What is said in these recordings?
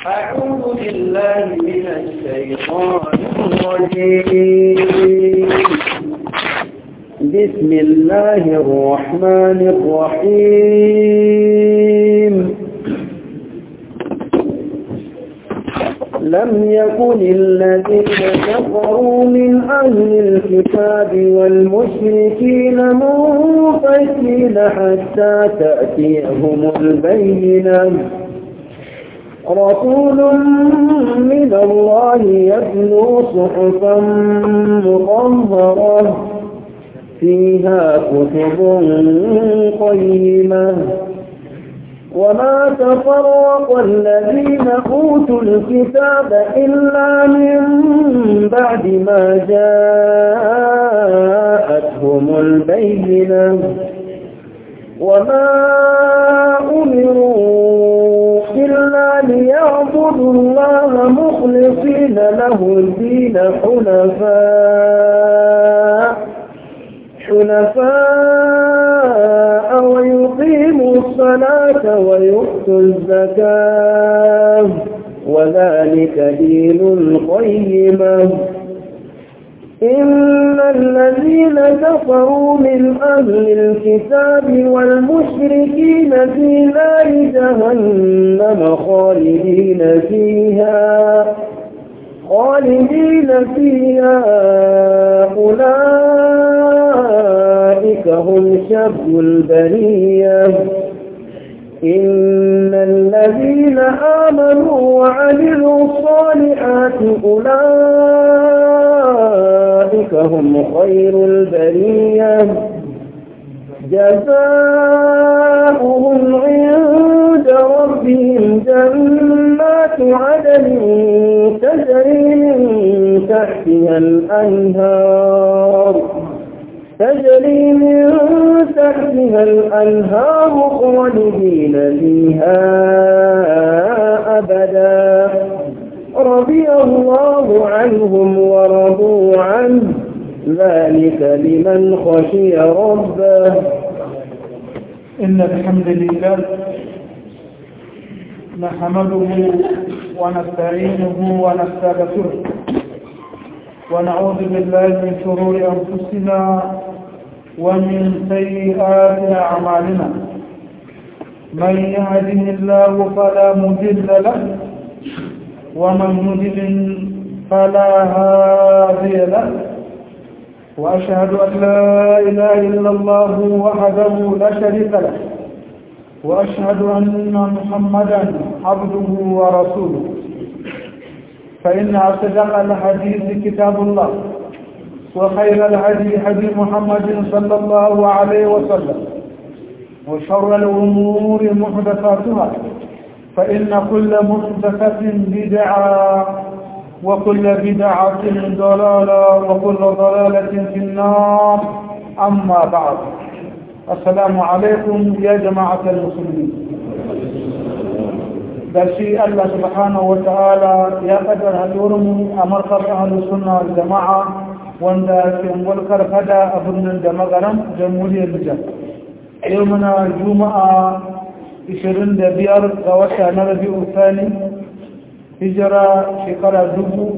أعوذ بالله من الشيطان الرجيم بسم الله الرحمن الرحيم لم يكن الذين كفروا من أهل الكتاب والمشركين منفكين حتى تأتيهم البينة رسول من الله يتلو صحفا مطهرة فيها كتب قيمة وما تفرق الذين أوتوا الكتاب إلا من بعد ما جاءتهم البينة وما أمروا إلا ليعبدوا الله مخلصين له الدين حنفاء حنفاء ويقيموا الصلاة ويؤتوا الزكاة وذلك دين القيمة إن الذين كفروا من أهل الكتاب والمشركين في نار جهنم خالدين فيها خالدين فيها أولئك هم شر البرية إن الذين آمنوا وعملوا الصالحات أولئك هم خير البرية جزاؤهم عند ربهم جنات عدن تجري من تحتها الأنهار تجري من تحتها الأنهار خالدين فيها أبدا رضي الله عنهم ورضوا عنه ذلك لمن خشي ربه إن الحمد لله نحمده ونستعينه ونستغفره ونعوذ بالله من شرور أنفسنا ومن سيئات أعمالنا من يهده الله فلا مضل له ومن يضلل فلا هادي له وأشهد أن لا إله إلا الله وحده لا شريك له وأشهد أن محمدا عبده ورسوله فإن أصدق الحديث كتاب الله وخير الهدي هدي محمد صلى الله عليه وسلم وشر الأمور محدثاتها فإن كل محدثة بدعة وكل بدعة ضلالة وكل ضلالة في النار أما بعد السلام عليكم يا جماعة المسلمين da shi Allah subhanahu wa ta'ala ya kaddar hadurinmu a markar ahalus sunna wal jama'a wanda ke mulkar fada a birnin da magaran jamhuriyar Nijar yau muna juma'a 25 ga wata na rabi'u thani hijira shekara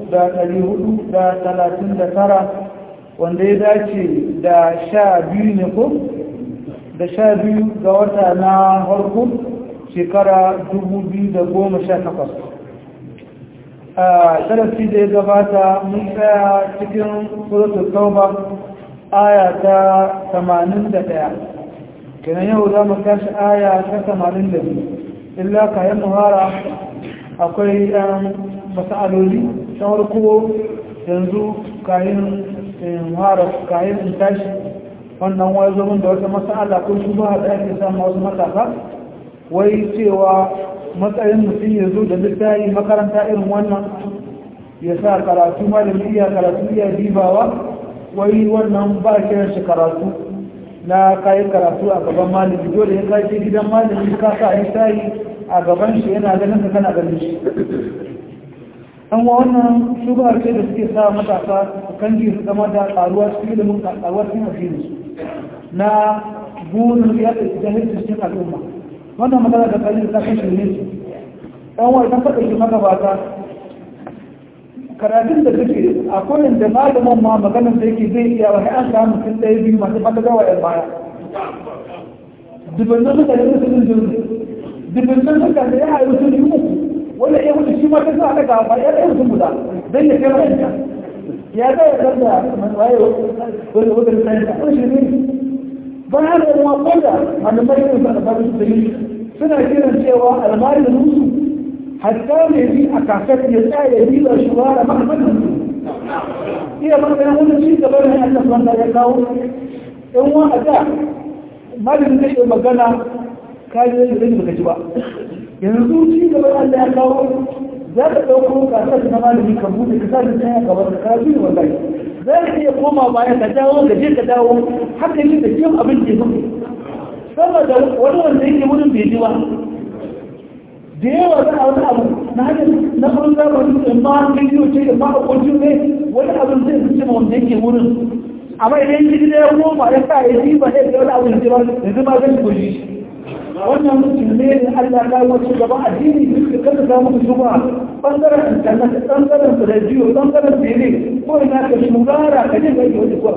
1439 wanda ya dace da sha biyu ne ko da sha biyu ga wata na harko shekara 2018 a darasi da ya gabata mun tsaya cikin suratul tauba aya ta 81 kenan yau za mu tashi aya ta 82 illa kayan muhara akwai ɗan masa'aloli ta harko yanzu kayan muhara kayan in tashi wannan wai zo da wata masa'ala ko shi ba da ake samu wasu matasa wai cewa matsayin mutum ya zo da littafi makaranta irin wannan ya sa karatu malami iya karatu iya dibawa wai wannan ba kiran shi karatu na kayan karatu a gaban malami dole ya kai gidan malami ka sa littafi a gaban shi yana ganin ka kana ganin shi an wa wannan shubar ce da suke sa matasa kan ji su zama da karuwa cikin ilimin karuwa cikin addini na burin ya da jahilci cikin al'umma wannan magana da kalli ta kashe ne ɗan wa idan faɗa shi magabata karatun da suke akwai da malamin ma maganar da yake zai iya wani an samu mutum ɗaya biyu masu fata gawa yan baya dubannan mutane da sun jirgi dubannan mutane ya haɗu sun yi uku wanda ya wuce shi ma ta sa daga ba ya ɗaya mutum guda don ya kai wa'anda ya ga ya zarda waye wani wani sayan ta wani shirme bayan da kuma koda malamai yin sa da ba su dalili suna kiran cewa almari da musu hatta ne bi a kasar ya tsaya ya bi da shi wara mahimmanin su iya maganin wani ci gaba da Allah wanda ya kawo in wa a da malamin zai yi magana kayan da zai baka ci ba yanzu ci gaba da Allah ya kawo za ka ɗauko kasar na malami ka buɗe ka sa da tsaya gaba da karatu ne wallahi za ka iya koma baya ka dawo ka je ka dawo haka yi da kiyon abin ke zuwa saboda wani wanda yake wurin bai ji ba da yawa za a wani abu na hanyar na farin zamani in ma an bidiyo ce da ma a kwancin ne wani abin zai fi cima wanda yake wurin amma idan ji da ya koma ya sa ya ji ba ya ga wani abu da ji ba yanzu ma zai goji wannan mutum ne da Allah ya wace gaba addini da kada ka muku shuba bangaren internet bangaren radio bangaren tele ko ina ka shugara ka je ga yau ko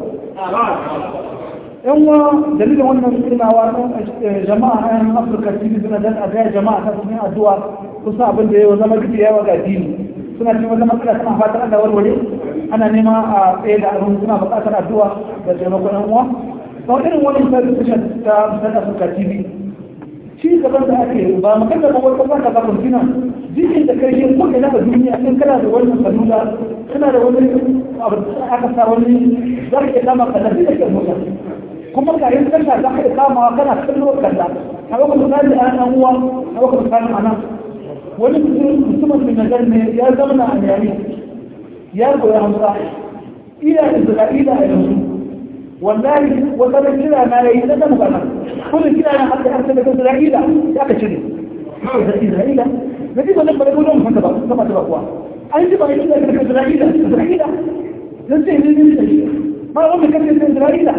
yan wa dalilin wannan tunawa jama'a yan afirka tv suna dan a gaya jama'a ta cikin addu'a kusa abin da yawa zama duk yawa ga addini suna cikin wata matsala suna fatan Allah warware ana nema a tsaye da abin suna buƙatar addu'a da taimakon yan uwa sau irin wani sarrafishin ta musamman afirka tv shi gaban da ake ba magana ba wai kuma ka ba kuntina jikin da kai ko ina da duniya in kana da wannan salula kana da wani abu aka sa wani za ka iya kama kallafi da ke mota kuma ka yin tasha za ka iya kama kana kallo kalla a baka misali a nan uwa a baka misali a nan wani mutumin da nazar ne ya zama a yari ya goya hamsa iya isra'ila a yanzu wallahi wata da kira na yayi na zama kana kullum kira na hadda har da isra'ila ya ka cire isra'ila na ji wannan bare gudun fanta ba sama ta kuwa an ji ba yi da isra'ila isra'ila dan sai ne ne da shi ma wanda kace isra'ila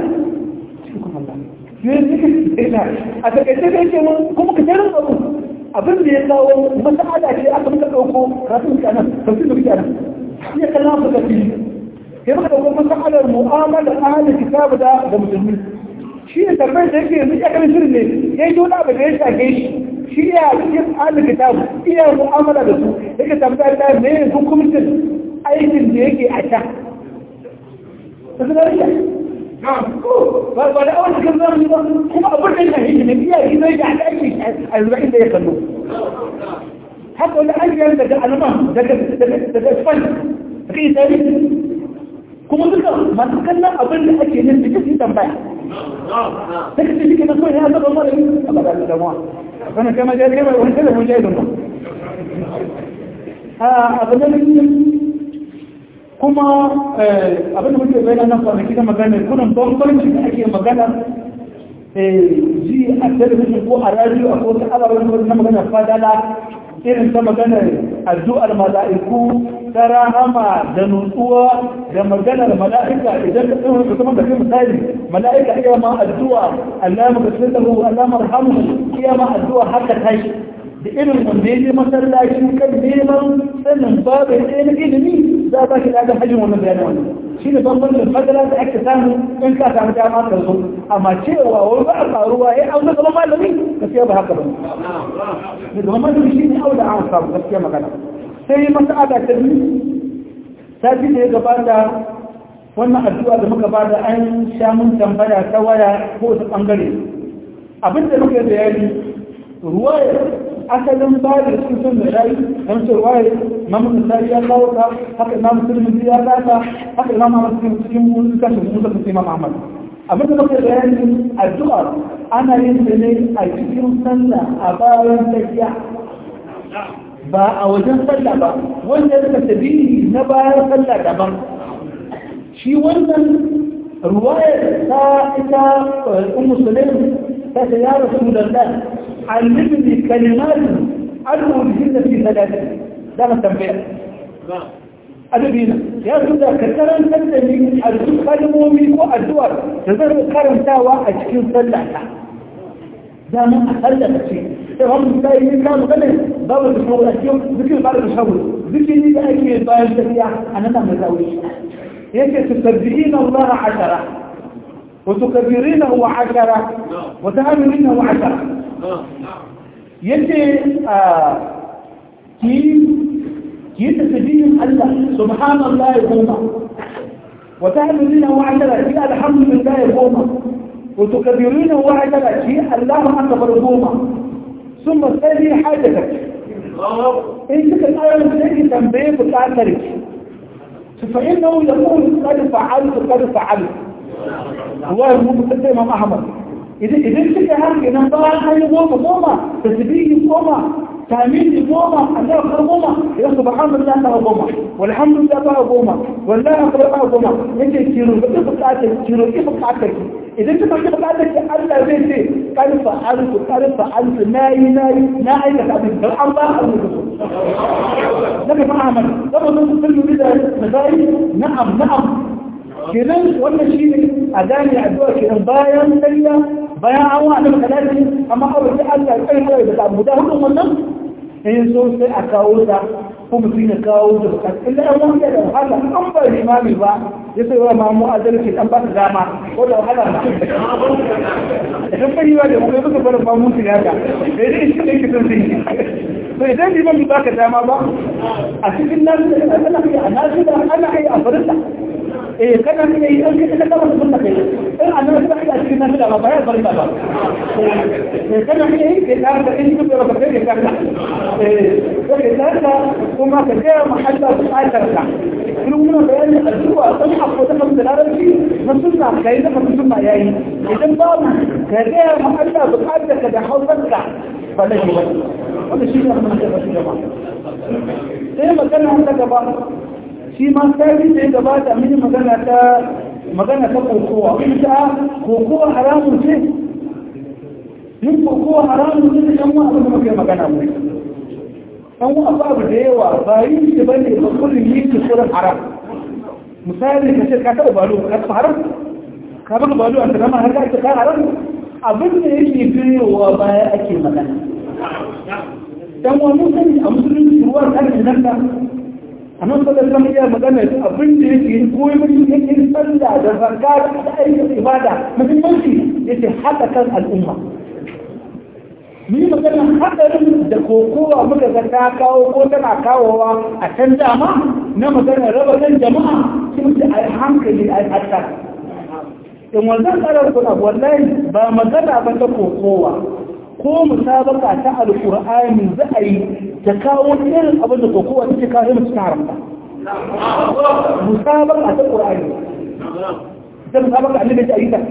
a takaice da yake kuma ka tarin abu abin da ya kawo masa'ada ce aka muka ɗauko kafin ka nan kafin da kuke nan ya kalla mu ka fi sai muka ɗauko masa'adar mu'amala ahalin kitabu da da musulmi shi ne tarbar da yake yanzu ya kan shirin ne ya yi wani abu da ya shafe shi shi ya cikin ahalin kitabu iya mu'amala da su yake tabbata da me hukumcin aikin da yake a can. ba da awon cikin zamani ba kuma abin da yana yi ne biya yi zai da ake a yanzu inda ya kallo haka wani an yi daga alman daga span daga itali kuma duka masu kallon abin da ake yin da kake tambaya sai ka ce shi ke na kawai ya zaba mara yi a ba da damuwa wani kama jari mai wani kada mun jari ba abin da kuma abinda muke bayan nan kwanaki da magana kunan bambanci da ake magana ji a talabijin ko a radio a kowace ababen wani na magana fadala irin ta magana addu'ar mala'iku ta rahama da nutsuwa da maganar mala'ika idan ka tsohon ka zama da kai misali mala'ika iya ma addu'a Allah maka sirrahu Allah marhamu iya ma addu'a haka tashi da irin wanda ya je masallaci kan neman sanin babu ɗaya na ilimi za a ba shi ɗaga hajjin wannan bayanin wannan shi ne bambancin fadala da ake samu in ka samu dama ka zo amma cewa wani ba a faruwa ya auza zama malami gaskiya ba haka ba ne zama malami shi ne auda an samu gaskiya magana sai masa'ada ta biyu sati da ya gabata wannan addu'a da muka bada an sha mun tambaya ta waya ko ta bangare abin da muka bayani ruwaya asalin ba da sun san da shayi don ce ruwaya mamun nasari ya kawo ta haka imam musulmin ya kasa haka imam ahmad cikin cikin mun kashe mun zaka sai imam ahmad abin da muka bayani addu'a ana yin ta ne a cikin sallah a bayan tafiya ba a wajen sallah ba wanda suka tabi na bayan sallah daban shi wannan ruwayar ta ita ummu sulaim ta ce ya rasulullah علمني كلمات أدعو بهن في ثلاثة ده ما تنبيه أدبينا يا سودا كتران تنتمي أرسل كلمومي وأدوار تظهر كرم تاوى أشكين صلعتا dama a sallaka ce sai wani misali ne ka magana babu da shawar a cikin zikin ba da shawar zikiri da ake bayan tafiya a nan mai zaure yake su tabbihina Allah ashara wa tukabbirina wa ashara wa tahmilina wa ashara yace a ki ki tasbihin Allah subhanallahi goma wa tahmilina wa ashara ki alhamdulillah goma وتكبرين وعدنا شيء الله أكبر دوما ثم تسألي حاجتك إن كنت الآية التي تنبيه بتعترف فإنه يقول قد فعلت قد فعلت الله يقول قد إمام أحمد إذا إذا كنت هذه إن الله أي قومة قومة تسبيه قومة تأمين قومة الله أكبر قومة إذا سبحان الله أكبر قومة والحمد لله أكبر قومة والله أكبر قومة أنت تشيروا كيف بتعترف تشيروا كيف بتعترف idan ka ɗauki bukatar ki Allah zai ce kan fa'altu kan fa'altu nayi nayi na aikata abin da an ba a rubutu daga fa Ahmad saboda sun sun da misali na'am na'am kenan wannan shi ne a gane addu'a kenan bayan sallah bayan an wa annabi salati amma aure da Allah kai mai da abu da hudun wannan in so sai a kawo ta ko mutum ya kawo da bukatu illa an wanda da wahala an ba limami ba ya sai wa mamu adalci an ba ta dama ko da wahala ba idan bai yi wa da kuma suka bar mamu su ya ga da dai shi ne kitan sun yi to idan liman ba ka dama ba a cikin nan ana yi a nasu da ana yi a farista eh kana ne yi an kace kana da sunna kai in annabi ba ya cikin nan da ba ya farista ba eh kana ne yi ke da in ku da ba kai ka eh sai da kuma ka ga mahalla buƙatar ka in muna bayani addu'a dan abu da kan da larabci na sunna kai da kan sunna yayi idan babu ka ga mahalla buƙatar ka da hausarka ba da shi ba wanda shi ne amma da shi gaba sai magana ta gaba shi ma sai da ya gabata mini magana ta magana ta kokowa ita kokowa haramun ce yin kokowa haramun ce da yan wa abin da muke magana mu an wa abu da yawa ba yin shi bane ba kullum yi shi kurin haram misali ka ce ka taɓa balo ka taɓa haram ka baka balo a tsakanin har ka ka haram abin da yake biyowa baya ake magana dan wa mun sani a musulunci ruwan kan nan da annan sallar zama iya magana abin da yake yi ko yi yake sallah da zarga da aikin ibada muhimmanci yake haɗa kan al'umma mu yi magana haɗarin da kokowa muka ga ta kawo ko tana kawowa a can dama na magana raba kan jama'a sun ce a hankali a hatta in wannan tsarar kuna wallahi ba magana ba ta kokowa ko musabaka ta alkur'ani za a yi ta kawo irin abin da kokowa ta ce kawo yi mutu haramta musabaka ta ƙur'ani ta musabaka annabi ta yi ta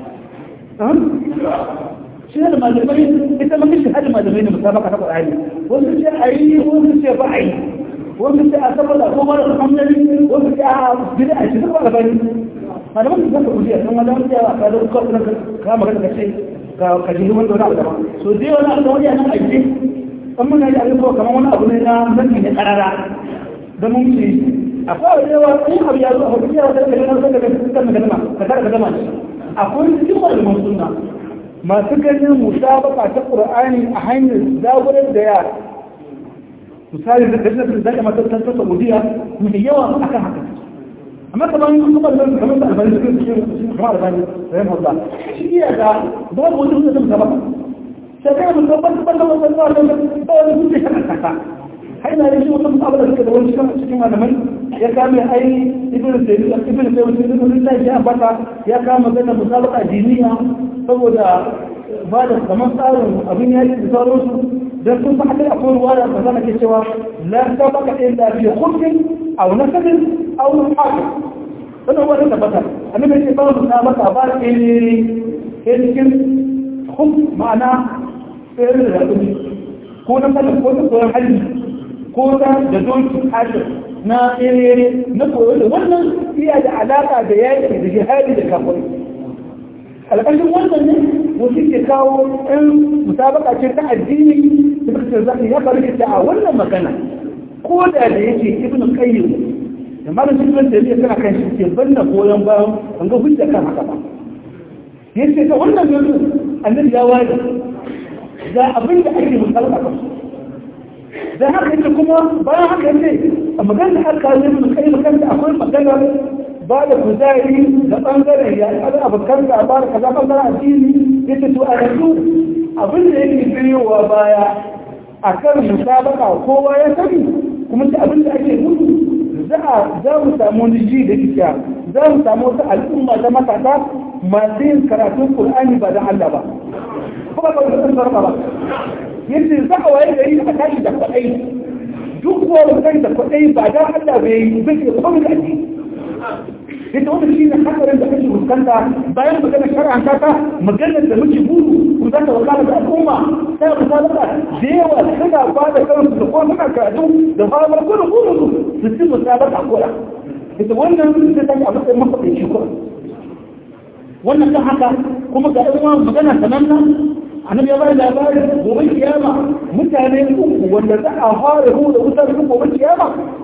shi da malamai ita ma kishi hada malamai ne musabaka ta ƙur'ani wasu ce a yi wasu ce ba a yi wasu ce a saboda ko mara kamnari wasu ce a bida a cikin ba gabani malaman su zaka kujiya sun wani wani yawa ka zo ka magana ka ce ka ji wanda wani abu daban so dai wani abu da wani yana aiki an muna yi abin kuma kamar wani abu ne na zanni ne karara da mun ce akwai wani yawa in abu ya zo a hudu yawa da kalin wasu daga cikin magana ka tara ka gama shi akwai cikin malaman sunna masu ganin musabaka ta qur'ani a hanyar zagurar da yara misali da kashe da zaka mata ta saudiya mai yawa akan haka amma kamar kuma da kamar da albani suke cikin kamar albani rahimu Allah shi iya da babu wani hujja da ba sai kai mun tabbata da wannan wannan wannan ba wani hujja kan kasa har ina yin wata mu'amala da da wani cikin malamai ya kame ai ibn sayyid ibn sayyid ibn sayyid ya bata ya kama gana musabaqa diniya saboda ba da kamar tsarin abin yaki da sauransu dan sun fa haka akwai ruwa da zama ke cewa la sabaka illa fi khulqin aw nasabin aw haqqin wannan wani tabbata annabi ya ce ba mu sabaka ba ne cikin hum ma'ana tsere da rabu ko na sanin ko na koyon hali ko na da doki hajji na tsere na koyo da wannan iya da alaka da yaki da jihadi da kafin alƙashin wannan ne wasu ke kawo ɗan musabaka ce ta addini da suka zaɓi ya faru ta a wannan magana ko da da yake ibn qayyim da malam cikin da yake kana kan shi ke banna goyon bayan an ga hujja kan haka ba yace ta wannan yanzu annabi ya wani ga abin da ake musalla kan da haka yake kuma bayan haka ne a magana aka yi mun kai magana akwai magana ba da kuzari da bangaren ya kada abokan da ba da kaza bangaren addini yace to a yanzu abin da yake biyowa baya akan musabaka kowa ya sani kuma ta abin da ake gudu za a za mu samu wani ji da kika za mu samu wata al'umma ta matasa masu yin karatun Qur'ani ba da Allah ba kuma ba su san ba yace za a waye gari a tashi da kwaɗai duk wani kai da kwaɗai ba da Allah bai yi bai ke komai da addini yace wannan shine hakarin da kake fuskanta bayan magana shar'an ta maganar da muke buru ku za ta wakala da al'umma sai ku sabata da yawa suna ba da kansu da kuma suna karatu da famar kudu kudu su ci musabaka kola yace wannan sai ta a matsayin mafaɗaici ko wannan kan haka kuma ga ɗan magana sananna annabi ya bayar labarin gobe kiyama mutane uku wanda za a fara hu da wutar su gobe kiyama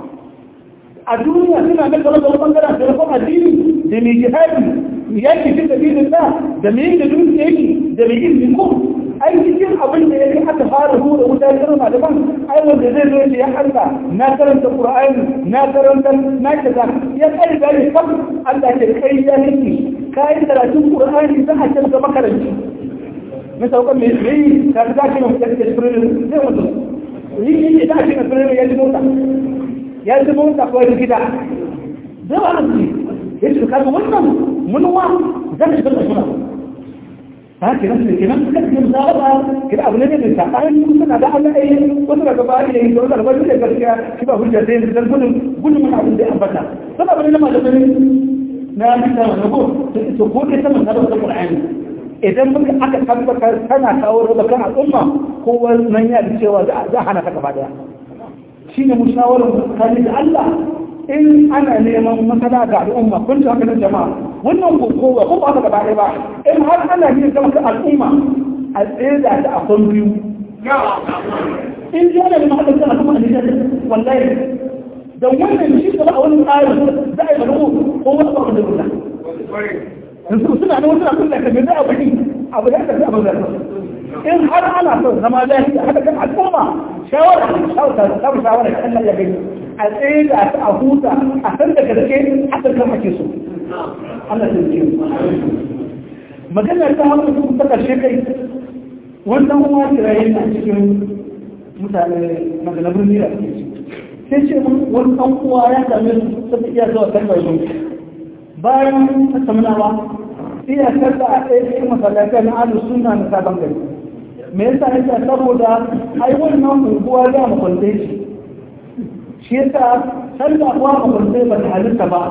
a duniya suna da kala da bangaren da rafin addini da mai jihadi yaki fi sabilin da da mai da dutse yake da mai yin ko ai cikin abin da yake aka fara hu da wutar irin malaman ai wanda zai zo ya Allah na karanta Qur'ani na karanta na kaza ya kai da kam Allah ke kai ya niki kai karatun Qur'ani za a canza makaranci na saukan mai tsaye ta ta shi mai kake firin zai mutu yi yi ta shi mai firin ya ji mota ya ji mota ko ya gida zai ba su ya ce kaga wannan munuwa zan shiga da suna ta ke nan ke nan suka ce za ba kira abu ne da ta bayan suna da Allah ai wasu daga ba ya yi da wani da gaskiya shi ba hujja sai da gudun gudun mun abin da ya ambata sana bane na malamin na bisa na ko to ko ke sama na da Qur'ani idan muka aka tabbatar tana kawo raba kan al'umma ko wannan ya da cewa za hana ta gaba daya shi ne mushawarar tsakanin da Allah in ana neman masana ga al'umma kun ji hankalin jama'a wannan kowa ko ba ta gaba daya ba in har ana neman zama kan al'umma a tsaye da ta a kwan biyu in ji ana neman haɗin kan al'umma a nijar wallahi da wannan shi gaba a wani tsarin za a yi malu ko wani abu da rulla yanzu suna da wasu abin da ka gaza abu ne abu da aka fi abin da in har ana son zama lafiya haka kan al'umma shawara shawara ta shawara da Allah ya gani a tsaye da ta a huta a san da gaske haka kan ake so Allah ta ce magana ta hannu ta karshe kai wannan kuma kirayen na cikin mutane magana birni da ake sai ce wani ɗan uwa ya same su saboda iya zuwa kalmar yanki bayan tattaunawa iya karda a ɗaya cikin masallatai na alu suna na sabon gari me yasa yake saboda ai wannan unguwa da makwantai shi shi yasa sallah kuwa makwantai ba ta halitta ba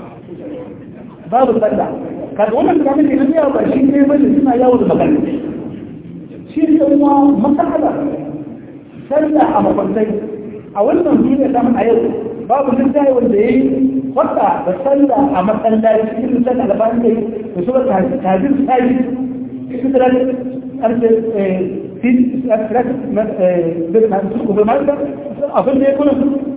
babu sallah kaga wannan da kake da yawa ba shi ne bane suna yawo da magana shi ne kuma masala sallah a makwantai a wannan duniya ta a yau babu littafi wanda ya yi wata da sallah a masallaci cikin sallah da bayan kai da su wata tajin sai su da arce fi asirat bil mansu ko bil mansu abin da ya kuna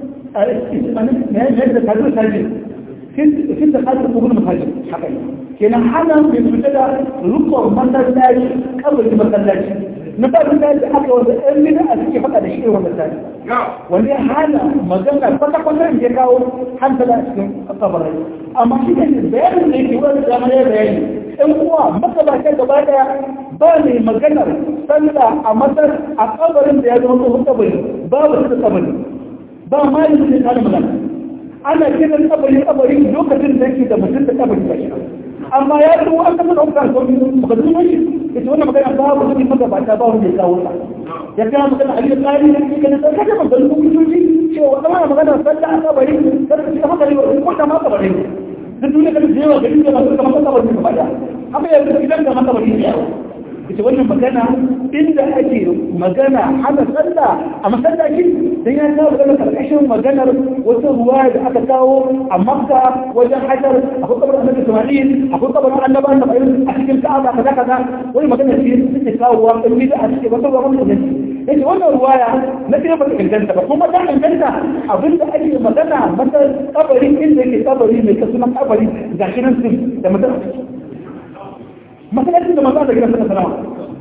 ne ne da tajin sai fi da tajin ko bil mansu haka kenan hana mai fita da rukun masallaci kabari masallaci na farin da aka wanda ɗan mina a suke faɗa da shi wanda tare wani hana magana kwata-kwata ya kawo hankala a cikin kabarai amma shi ne bayanin da yake wani dama ya bayani ɗan uwa magabata gaba daya ba ne maganar sallah a matar a kabarin da ya zama tsohon kabari babu su da kabari ba ma yi su ne magana ana kiran kabari kabari lokacin da yake da mutum da kabari ba shi amma ya zo an kasa ɗaukar sauƙi ba zuwa shi ita wannan magana ba ba su maka ba ta ba wanda ya kawo ta ya kana magana a yi tsari na cikin da sai kada magana ko kujoji cewa wannan magana sallah a kabari kada su haka ne ko ta ma kabari duk duniya kada su yawa gari da masu kamar kabari ba da haka yanzu idan da makabari ne yawa ita wannan magana inda ake magana hana sallah a masallaci dan ya kawo magana karkashin maganar wata ruwa da aka kawo a makka wajen hajar akwai kabarin annabi isma'il akwai kabarin annabi annabi a cikin ka'aba kaza kaza wani magana ce suke kawo wa in bida a cikin wata ruwa mun da yace wannan ruwaya na ce ba ta inganta ba kuma ta inganta abinda ake magana mata kabarin inda yake kabari mai kasunan kabari gashi nan sun da mutum masallacin da manzo da gidan sallallahu alaihi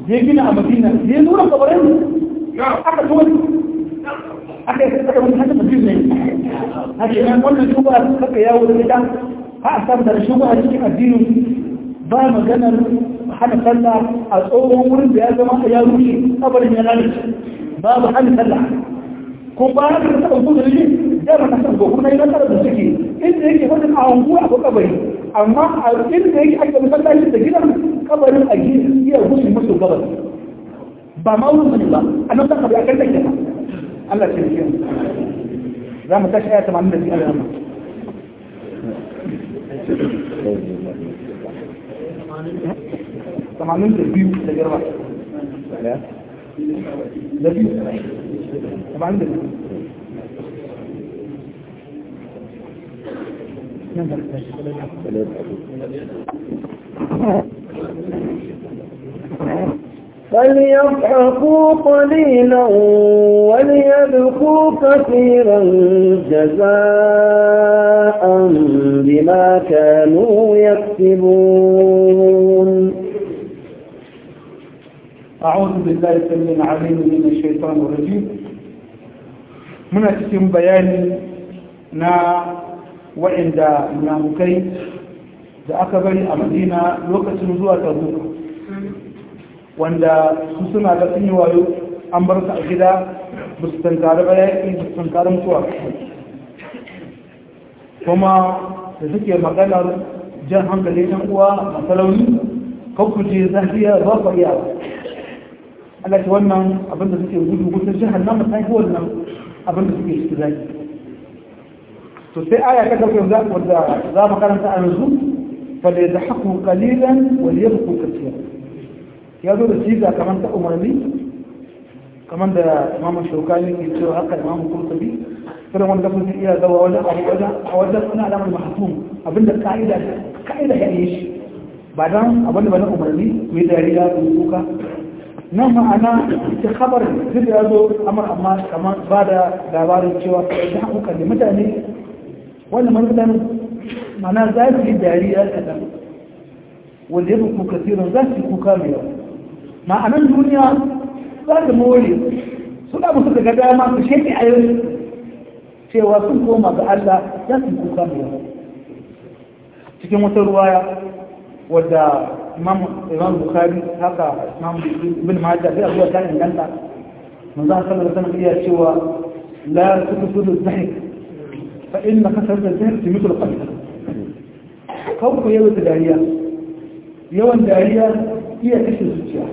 ya gina a madina ya nuna kabarin aka tuwa aka yi aka wani hajji mutum ne haka yi wannan shuba kaka yawo da gida ha a samu da shuba a cikin addini ba maganar hana sallah a tsohon wurin da ya zama ya rushe kabarin ya lalace babu hana sallah ko ba da ta taɓa zuwa ne da ba ta san ko kuma yana tare da suke inda yake wani a hangu a kabari amma a inda yake ake masallaci da gidan kabarin a gidan iya gushi masu gabas ba ma wurin bane ba a nan zaka bi a kan take ba Allah ya ce za mu tashi aya 80 da Allah tamanin da biyu da garba da biyu tamanin da biyu فليضحكوا قليلا وليبكوا كثيرا جزاء بما كانوا يكسبون أعوذ بالله السميع العليم من الشيطان الرجيم muna cikin bayani na waɗanda namukai da aka bari a madina lokacin zuwa tabuka wanda su suna da sun yi wayo an bar su a gida ba su tankari ba yaƙi ba su tankari mutuwa kuma da suke maganar jan hankali ɗan uwa masalauni kakkuje zafiya ba ku iya Allah ce wannan abinda suke gudu gudun jihar nan ta yi wannan abinda suke ciki zaki to sai aya ta karfe wadda za mu karanta a yanzu fale da haku kalilan wani yadda ku kasiya ya zo da siga kamar ta umarni kamar da imamu shaukani ke cewa haka imamu kurtabi irin wanda kun iya zawa wajen abu wajen a wajen suna alamar mahasum abinda ka'ida ka'ida ya yi shi ba don abinda ba na umarni mai dariya ko kuka nan ma'ana ta khabar duk ya zo amar amma kamar ba da labarin cewa ta hakukan da mutane wannan mutane ma'ana za su yi dariya kaɗan wanda ya fi kasirin za su yi kuka mai yawa ma'anan duniya za su more suna musu daga dama su sheke a yau cewa sun koma ga Allah za su yi kuka mai yawa cikin wata ruwaya wadda imam imam bukhari haka imam ibn majah sai abuwa ta inganta manzo sallallahu alaihi wasallam iya cewa la tukudu dhahik fa inna kasar da dhahik tumitu al-qalb kau ku yawan dariya yawan dariya iya kashe zuciya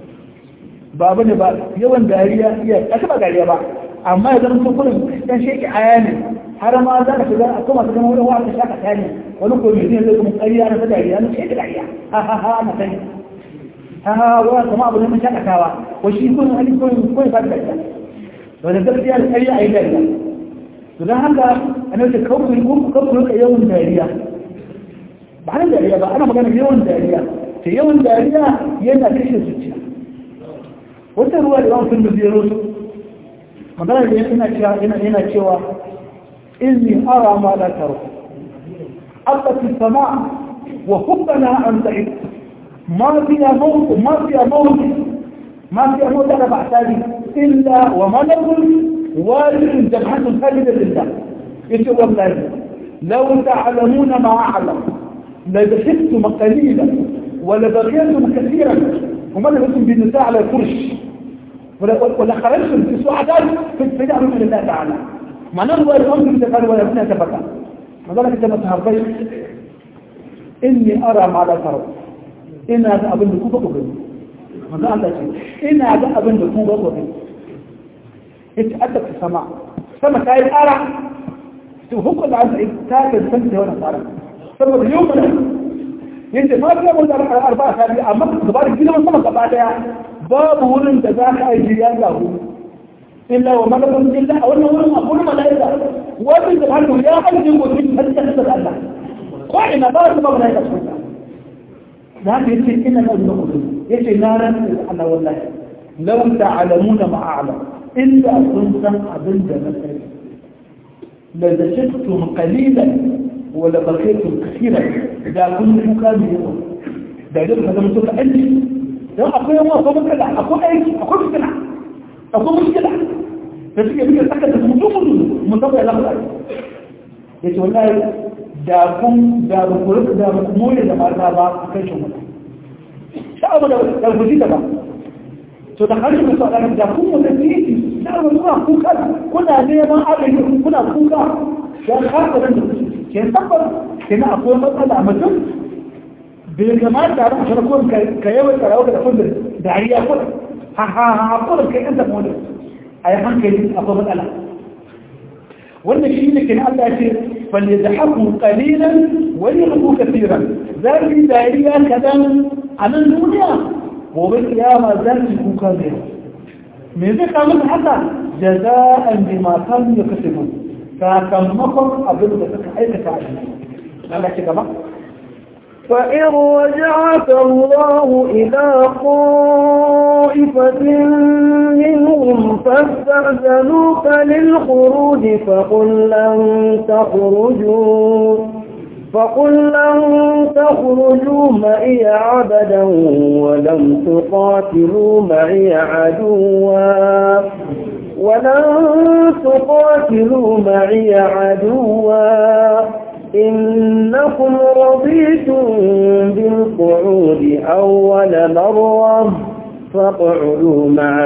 ba bane ba yawan dariya iya kashe ba dariya ba amma ya zama kullum dan sheki aya ne har ma za ka shiga a kuma ta zama wani wata shaka ta ne wani komi ne zai kuma ƙarya na dariya na sheki dariya ha ha ha na sani ha ha wani kama abu ne mun shakatawa wa shi kun hali kun kun ba da dariya wanda gaskiya da ƙarya a yi dariya to don haka ana ce kawai kun kawai ka yawan dariya ba hannun dariya ba ana magana yawan dariya ta yawan dariya yana kashe zuciya wata ruwa da yawan sun da zai rosu magana da yana cewa إني أرى ما لا ترى ألقت السماء وحبنا أن تعد ما فيها موت ما فيها موت ما فيها موت أنا بعتادي إلا وملك والد جبهة خالدة لله يقول والله لو تعلمون ما أعلم لضحكتم قليلا ولبقيتم كثيرا وما لبثتم بالنساء على الفرش ولا خرجتم في سعدات في اتباع من الله تعالى معناه هو الأمر تفعل ولا ابنها تفكر مظلك انت متهربين إني أرى ما لا ترى إن هذا أبن بكوبة وغني ماذا الله شيء إن هذا أبن بكوبة وغني اتأدت في السماء سما كاي أرى تفوق اللي عند إبتاك السنة هنا صارت سما اليوم من ينت ما في أقول أربعة سابعة أما كبار الجنة من سما كبار باب ولن تذاك أي جيان له إلا وملك إلا وأنه ولم أقول ملائكة وأبن سبحانه يا حد يقول من هل تحسد الله وإن بارك الله ملائكة سبحانه ذاك يسي إن الأذن قدر يسي نارا أنا والله لو تعلمون ما أعلم إلا كنت أبن مثلا لدشتم قليلا ولبقيتم كثيرا إذا كنت كامل يوم da idan ka zama suka aiki don akwai yawa akwai matsala akwai aiki akwai fitina akwai mushkila da suke muke saka da mutum mutum musamman ya zama ya ce wallahi da kun da ba ku rika da ba ku more da mata ba a kai shi mutum sha'abu da da ku da ba to da harshe mai sa da kun mutum titi da ba kuna kuka kuna neman abin kuna kuka ya kasa da ke tabbas kina akwai matsala a mutum bai kamata a farkon ka yawan tsarawa da kundin dariya ko ha ha ha kudin kai yan zama wani a yi hankali akwai matsala wannan shi ne kina Allah ce falle da haku kalilan wani haku kafiran za su yi dariya kadan a nan duniya gobe kiyama za su yi kuka ne me zai kama da haka jaza'an bi ma kanu ya kasabu sakamakon abin da suka aikata a shi Allah ce gaba فإن رجعك الله إلى طائفة منهم فاستأذنوك للخروج فقل لن تخرجوا فقل لن تخرجوا معي عبدا ولم تقاتلوا معي عدوا ولن تقاتلوا معي عدوا إنكم رضيتم بالقعود أول مرة فاقعدوا مع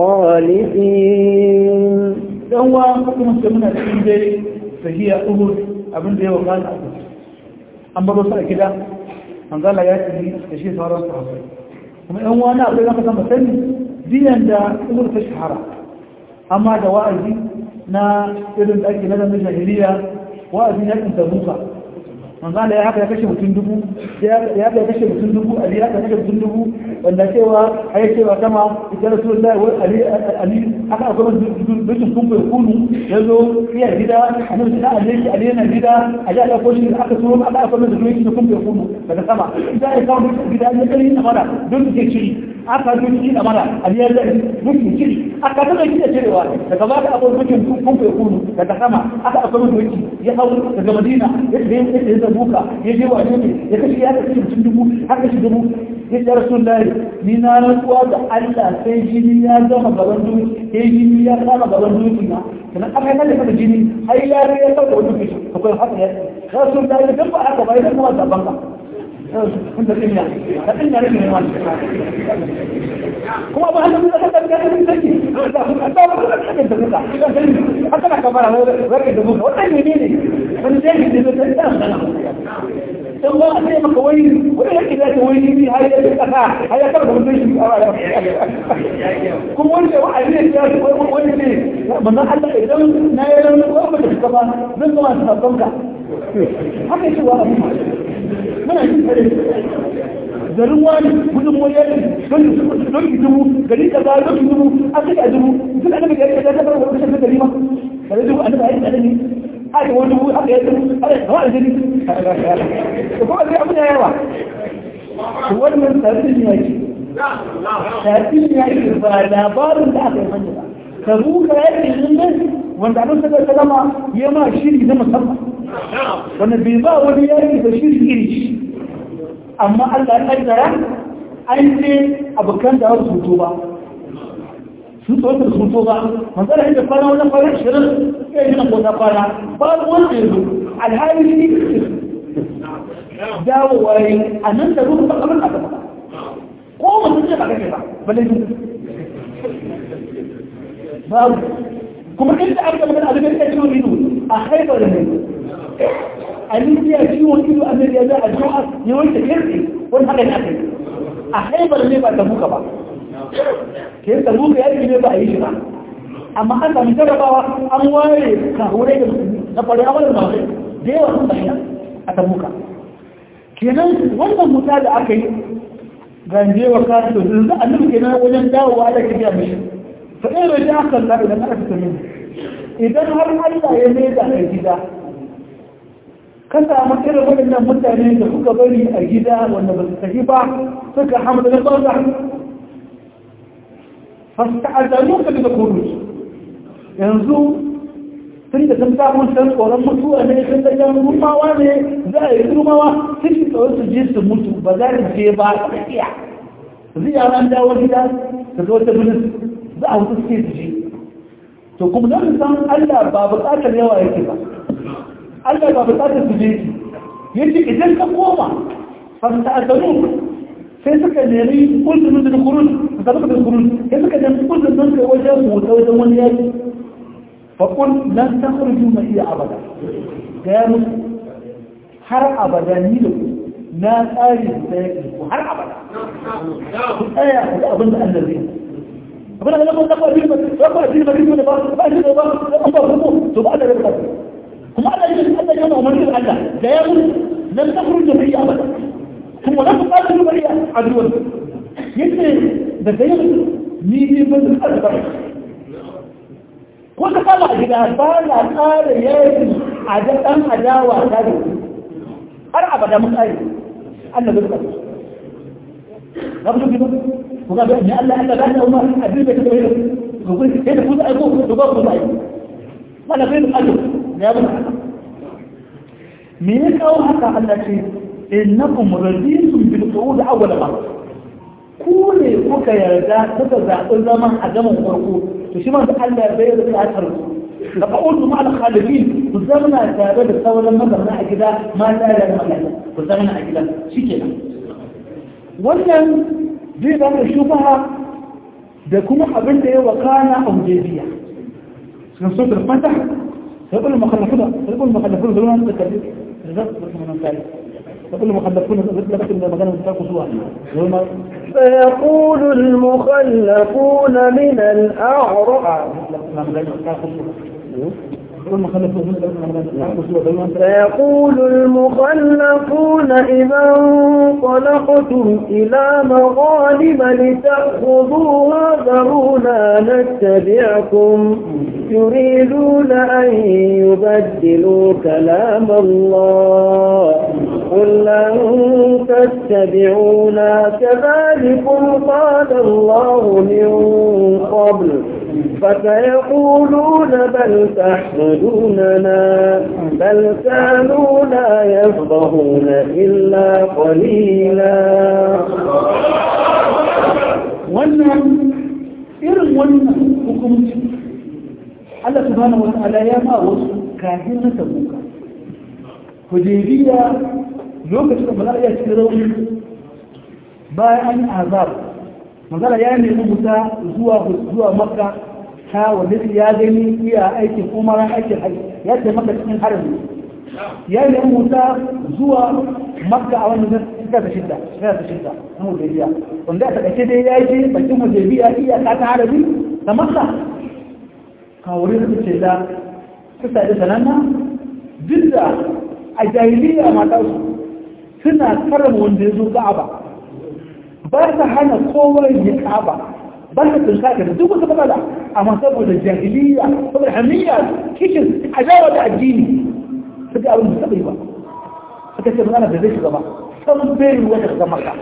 الخالفين سوى حكم سمنا الحمد فهي أهد أبن دي وقال أهد أما بصر كده من قال يا سيدي تشي صار صحابي kuma ‘yan wani abu da kasa sani biyan da umar ta shahara amma da wa'azi na irin da ake na zama jahiliya wa'azin yakin tabuka manzala ya haka ya kashe mutum dubu ya ya kashe mutum dubu ali ya kashe mutum dubu wanda cewa ai cewa kama ita rasulullahi wa ali ali aka akwai dukkan kun bai kunu yazo iya gida annabi da ali ali yana gida a ja da koshi aka so aka akwai da dukkan kun bai kunu daga sama idan ya kawo gida ne kai na mara don ke ciri aka duki da mara ali ya da duki ciri aka tada gida cirewa daga ba da akwai dukkan kun bai kunu daga sama aka akwai duki ya hawo daga madina ya ya buka ya je wane ne ya kashe ya kashe mutum dubu har kashe dubu ya ce rasul lahi ni na rantsuwa da Allah sai jini ya zama gaban duki sai jini ya kama gaban duki na kana aka yi kada kada jini har ya ya sauka wani kishi akwai haka ya rasul lahi dan ba aka bai dan kuma zaban ka da tsinya da tsinya ne wani kuma ba haka da kada da kada take da kuma da ba da kada da kada haka na kamar wani da buka wannan ne ne wani zai ne da ta dan dan ba sai maka wani wani yake da wani ne har ya kasa har ya karba mutum shi kuma wanda wa ne ya wani ne manzon Allah idan na yi ran ko ba da ba zan ga masu sabon ka haka shi wa abu muna yin tare garin wani gudun wani don don ki dubu gari ka ga don ki dubu an kai dubu duk annabi gari ka ga da wani shi gari ma gari dubu annabi ayi da ni haka wani dubu haka ya dubu haka da wani jini ko kuma sai abin yawa to wannan tsarin ne yake tsarin ne yake ba labarin da aka yi manya ba ka ruka yake nan wanda annabi sallallahu alaihi wasallam ya ma shiri na musamman wanda bai ba wani yaki da shiri iri shi amma Allah ya kaddara an ce abokan da wasu hutu ba sun tsohon da hutu ba manzara inda kwana wani kwana shirin ya yi na kota kwana ba wanda ya zo alhali ne dawowa yi a nan da ruhu ba kamar a gaba ko mutum ce ba kake ba ba laifin babu kuma inda aka magana a zubin ɗaya ido a haifar da ne abin ya ciwon ido a zai za a jo'a ne wanda kirki wani haka ne aka a haifar ne ba ta buka ba ke ta buka ya ne ba a yi shi ba amma an sami jarabawa an ware kahurai da na faru a wani masu da yawa sun bayyana a ta buka kenan wannan muta da aka yi ganje wa kasu da annabi kenan wajen dawowa da ke biya mishi fa in raja aka Allah idan aka fita min idan har Allah ya mai da gida ka samu irin waɗannan mutane da suka bari a gida wanda ba su tafi ba suka hamdu na tsoza fasta a zanu ka daga kudu yanzu tun da sun samun san tsoron mutuwa ne sun da yan rumawa ne za a yi rumawa sun yi tsoron su je su mutu ba za su je ba a tsakiya zai yara an dawo gida da zo ta bilis za a wuce suke su je to kuma don san Allah ba buƙatar yawa yake ba Allah ba buƙatar su je yace idan ka koma fasta asalu sai suka nemi kullum da kurun da suka da kurun sai suka nemi kullum don kai wajen motsa wajen wani yaki fa kun lan takhruju ma iya abada ga ya musu har abada ni da ku na tsari da yake ku har abada ku tsaya ku abin da Allah zai abin da Allah ba ba ba ba ba ba ba ba ba shi da ba an ba ku to ba da rabata kuma Allah ya Allah ya umarni da Allah da ya musu lan takhruju ma iya abada ثم لا تقاتلوا بني عدوا يجري ده زي نيجي من الأكبر وانت طلع كده طالع قال يا عدد أم عداوة هذه أرعب ده من أي أنا بالضبط قبل كده وقال بأني ألا ألا بأني أما أدري بك تبهير يقول كيف تفوز أبوك تبقى تبقى ما أنا فين أجل يا ابن مين أو حتى ألا شيء innakum raditum bil qud awwal marra ku ne kuka yarda kuka zaɓi zaman a gaban farko to shi ma da Allah bai da ya tarku da qa'udu ma al khalifin ku zamana tare da sauran mazamna a gida ma ta da Allah ku zamana a gida shikenan wannan zai ba da shubaha da kuma abin da ya wakana a hudaybiya sun so da fata sai kullu makhallafuna sai kullu makhallafuna da wannan da kabi da zai kuma nan يقول المخلفون لكن مكان تاكسوا فيقول المخلفون من الأعراب فيقول المخلفون إذا انطلقتم إلى مغانم لتأخذوها ذرونا نتبعكم يريدون أن يبدلوا كلام الله قل لن تتبعونا كذلكم قال الله من قبل فسيقولون بل تحسدوننا بل كانوا لا يفقهون إلا قليلا wannan irin wannan hukumci Allah subhanahu wa ta'ala ya ma wasu kafin na tabuka hudaybiya lokacin da malaka ya ci rauni bayan an yi azab magana ya nemi musa zuwa zuwa makka ta wanda ya gani iya aikin umara aikin haji ya ce maka cikin harami ya nemi musa zuwa makka a wannan suka ta shidda suka ta shidda na hudaybiya wanda a takaice dai ya je bakin hudaybiya iya ta ta harami da makka kawuri da ce da suka da sananna duk da a jahiliya mata suna karama wanda ya zo ka'aba ba ta hana kowa ya ka'aba ba ta tunka da duk wata matsala amma saboda jahiliya saboda hamiya kishin adawa da addini su ga abin da taɓa ba suka ce mana da zai shiga ba san bai wata shiga maka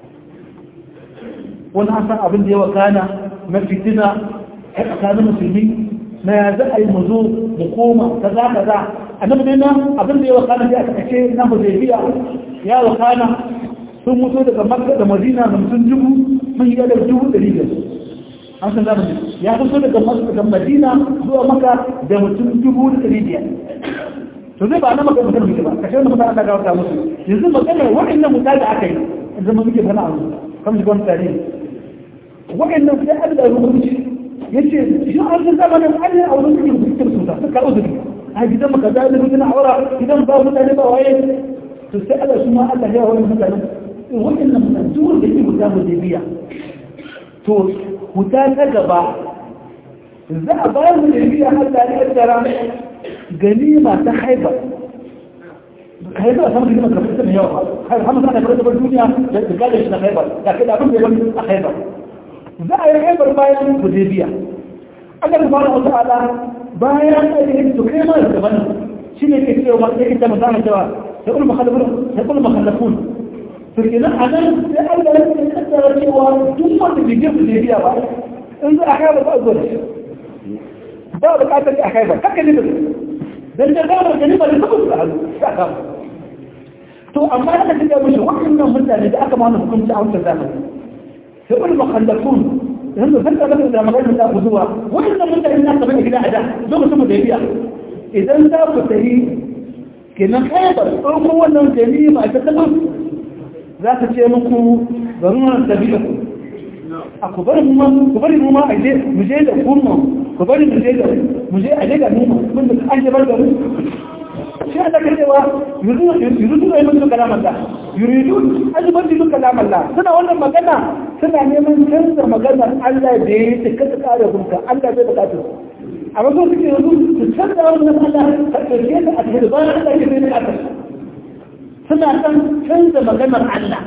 wani an san abin da ya wakana na fitina a tsakanin musulmi na ya za a yi mu zo mu koma kaza kaza annabi ne nan abin da ya wakana ya aka ce na hudaybiya ya wakana sun mutu daga makka da madina da mutum dubu mun yi da dubu ɗari da an san zamani ya fito daga makka da madina zuwa makka da mutum dubu da ɗari biyar to zai ba na maka mutum muke ba kashe wanda mutane ga wata musu yanzu magana waɗannan mutane da aka yi zama muke fana a musu kamar shi wani tarihi waɗannan sai an da rubuci ya ce shi an san zamanin an yi a wurin suke rubuce su ta suka uzuri a gidan maka da ilimin gina aura gidan ba mutane ba waye to sai Allah su ma Allah ya wani mutane waɗannan mutane duk wanda yake guda mu biya to huta ta gaba za a bayar mu da biya Allah ne ya tsara ganima ta haibar haibar a samun ganima kafin mai yawa har hamsa na karɓar duniya da gadon shi na haibar da kai da abin da ya wani a haibar za a yi haibar bayan hudaybiya Allah subhanahu wa ta'ala bayan da yake to kai ma da gaban shi ne ke cewa sai ita magana cewa sai kullu makhallafun sai kullu makhallafun to kenan anan sai Allah ya kaddara cewa duk wanda bai je hudaybiya ba in za a haibar ba a zo da shi ba bukatar a haibar kaka ne da dan da gaba da nima da kuma su halu saka to amma da kace mushi wannan mutane da aka mana hukunci a wannan zamani sai wani makallafun yanzu zan taɓa da maganar da ku zuwa wannan mutane na taɓa gida a da lokacin mu da biya idan za ku tafi kenan khaibar ɗauko wannan ganima ta taɓa za ta ce muku bari mu tabi'a ku a ku bari mu ma ku bari mu ma a je mu je da kuma ku bari mu je da mu je a je da mu mun da an je bar da mu shi Allah ke cewa yuridu ay mun kalam Allah yuridu an yubdilu kalam Allah suna wannan magana suna neman canza maganar Allah da ya ce kada kare gunka Allah bai bukatu amma so suke yanzu su canza wannan Allah ta ɗauke ta a cikin bayan Allah ke bai bukatu suna san canza maganar Allah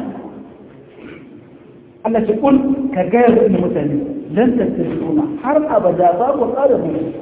Allah ce kun ka gaya da mutane lan tattasuna har abada ba ku kare gunka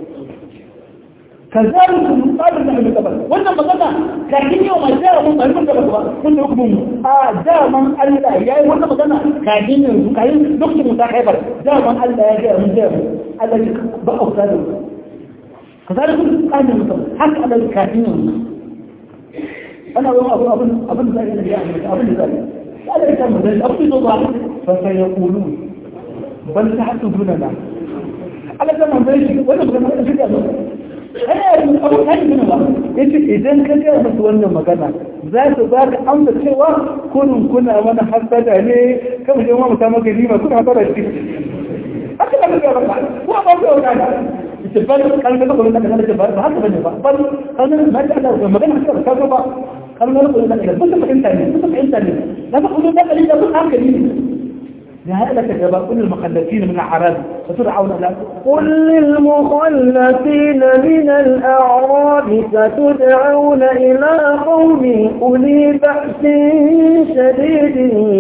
كذلك قال النبي قبل وانا مغنى لكن يوم جاء من من قبل من حكم اه جاء من الله يا وانا مغنى كاين كاين دكتور متاخر جاء من الله يا جاء من جاء الله بقى كذلك كذلك قال النبي قبل حق على الكاين انا ابو ابو ابو ابو ذلك يعني ابو ذلك قال كم ذلك ابو ذلك فسيقولون بل تحسدوننا على كما ذلك وانا مغنى شو kana yin abu kan yi ba yace idan ka ga musu wannan magana za su ba ka amsa cewa kunun kuna mana hasada ne kamar je mu samu gari ma kuna hasada shi haka da ga ba ko ba ko da ita ban kan da ko da kana ba ba haka bane ba ban kan na da Allah magana ka ka ba kan da ko da kana ba ta fahimta ne ba ta fahimta ne da ba ku da kalli da ba haka ne لهذا كذا كل المخلفين من الأعراب ستدعون إلى قل للمخلفين من الأعراب ستدعون إلى قوم أولي بأس شديد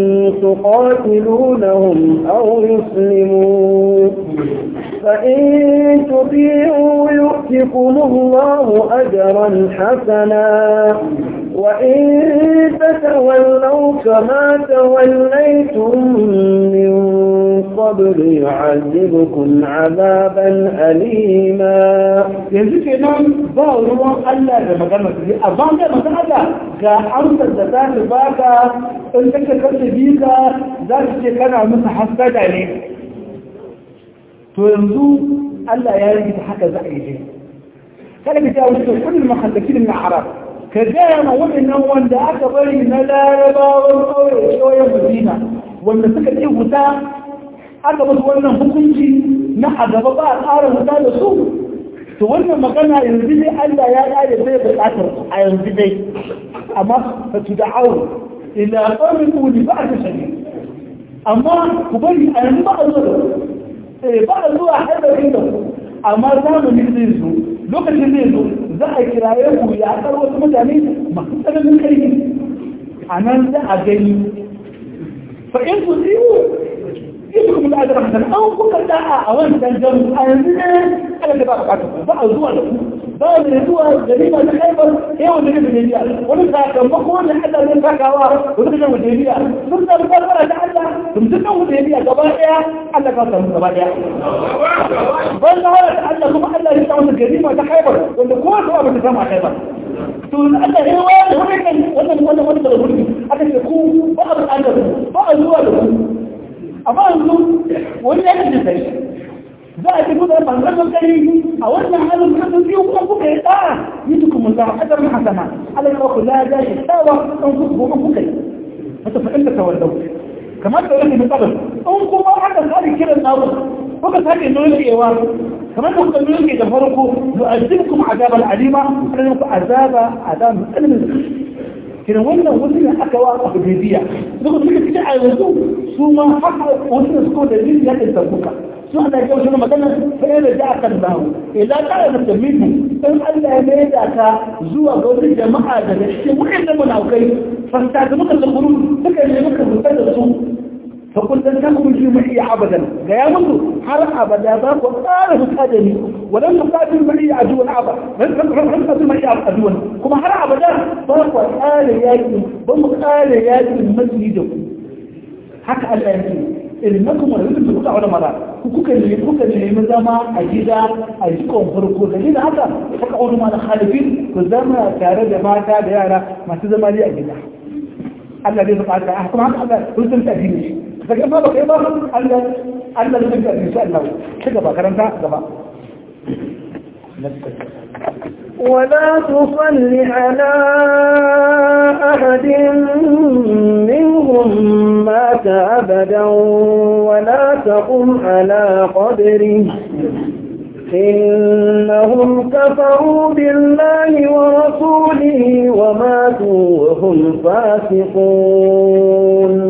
تقاتلونهم أو يسلمون فإن تطيعوا يؤتكم الله أجرا حسنا وإن تتولوا كما توليتم من قبل يعذبكم عذابا أليما yanzu ke nan ba ruwan Allah da magana su amma da magana Allah ga amsar da za ta baka in kake kace bika za ta ce kana musu hasada ne to yanzu Allah ya yi ta haka za a yi dai kada ka jawo shi kullum mahallakin na arab ka gaya ma waɗannan wanda aka bari na larabawan ƙauye ƙauyen madina wanda suka ce wuta aka musu wannan hukunci na a gaba ba a ƙara wuta da su to wannan magana yanzu dai Allah ya ƙare sai buƙatar a yanzu dai amma fa tu da'awu ila qawmin uli ba'd shadid amma ku bari a yanzu ba a zuwa da eh ba a zuwa har da ku amma zamani zai zo lokacin zai zo za a kiraye ku ya kar wasu mutane masu tsananin karfi a nan za a gani fa in ku tsiyo ita kuma da ajiyar hasan an kuka da'a a wancan jamu a yanzu ne ala da ba a kata ba a zuwa da ku ba da zuwa gari ba ta haifar yawan da nufin biya wani sakamako wanda Allah zai sakawa wani kajan wajen biya sun samu kwarfara ta Allah sun dukkan wajen biya gaba daya Allah ka samu gaba daya ban da hana ta Allah kuma Allah ya samu gari ma ta haifar wanda kowa ta ba ta samu a haifar to Allah ya wani wannan wannan wannan wannan da gudu aka ce ku ba a buƙatar ba a zuwa da ku amma yanzu wani ya kace sai za a tafi da bangar kare a wannan halin da sun biyu kuma kuka yi tsara yi duk mun da hadar hasana Allah ya ku la da shi tawa an ku kuma kuka yi wata fa inda tawallau kamar da wani mutabal an kuma haka sai kiran nawo kuka sake nokewa kamar da kuka noke da farko yu'azibukum azaban alima Allah ku azaba azab alamin kiran wannan wasu ne aka wa a hudaybiya duk suka ci a yanzu su ma haka wasu ne suka da jin ya da tabuka su ana ga wasu magana sai da ja kan dawo idan ka da tamimu in Allah ya mai da ka zuwa ga wasu jama'a daga cikin waɗannan munafikai fasta da muka zamburu suka ne muka rubuta da su fa kun dan ta kuma shi mai abadan ga ya mutu har abada za ku ƙara huta da ni wadan muqatil mai aduwan aba ran muqatil mai aduwan kuma har abada ba ku ƙara yaki ba mu ƙara yaki masjid da ku haka Allah ya ce ilmakum wa yusuf kuka wala mara kuka ne kuka ne mun zama a gida a jikon farko dalilin haka kuka wani ma da khalifin ku zama tare da mata da yara masu zama a gida Allah zai zama ta kuma haka Allah sun san ta dini daga ma ba kai ba Allah Allah ne ka insha Allah ci gaba karanta gaba ولا تصل على أحد منهم مات أبدا ولا تقم على قبره إنهم كفروا بالله ورسوله وماتوا وهم فاسقون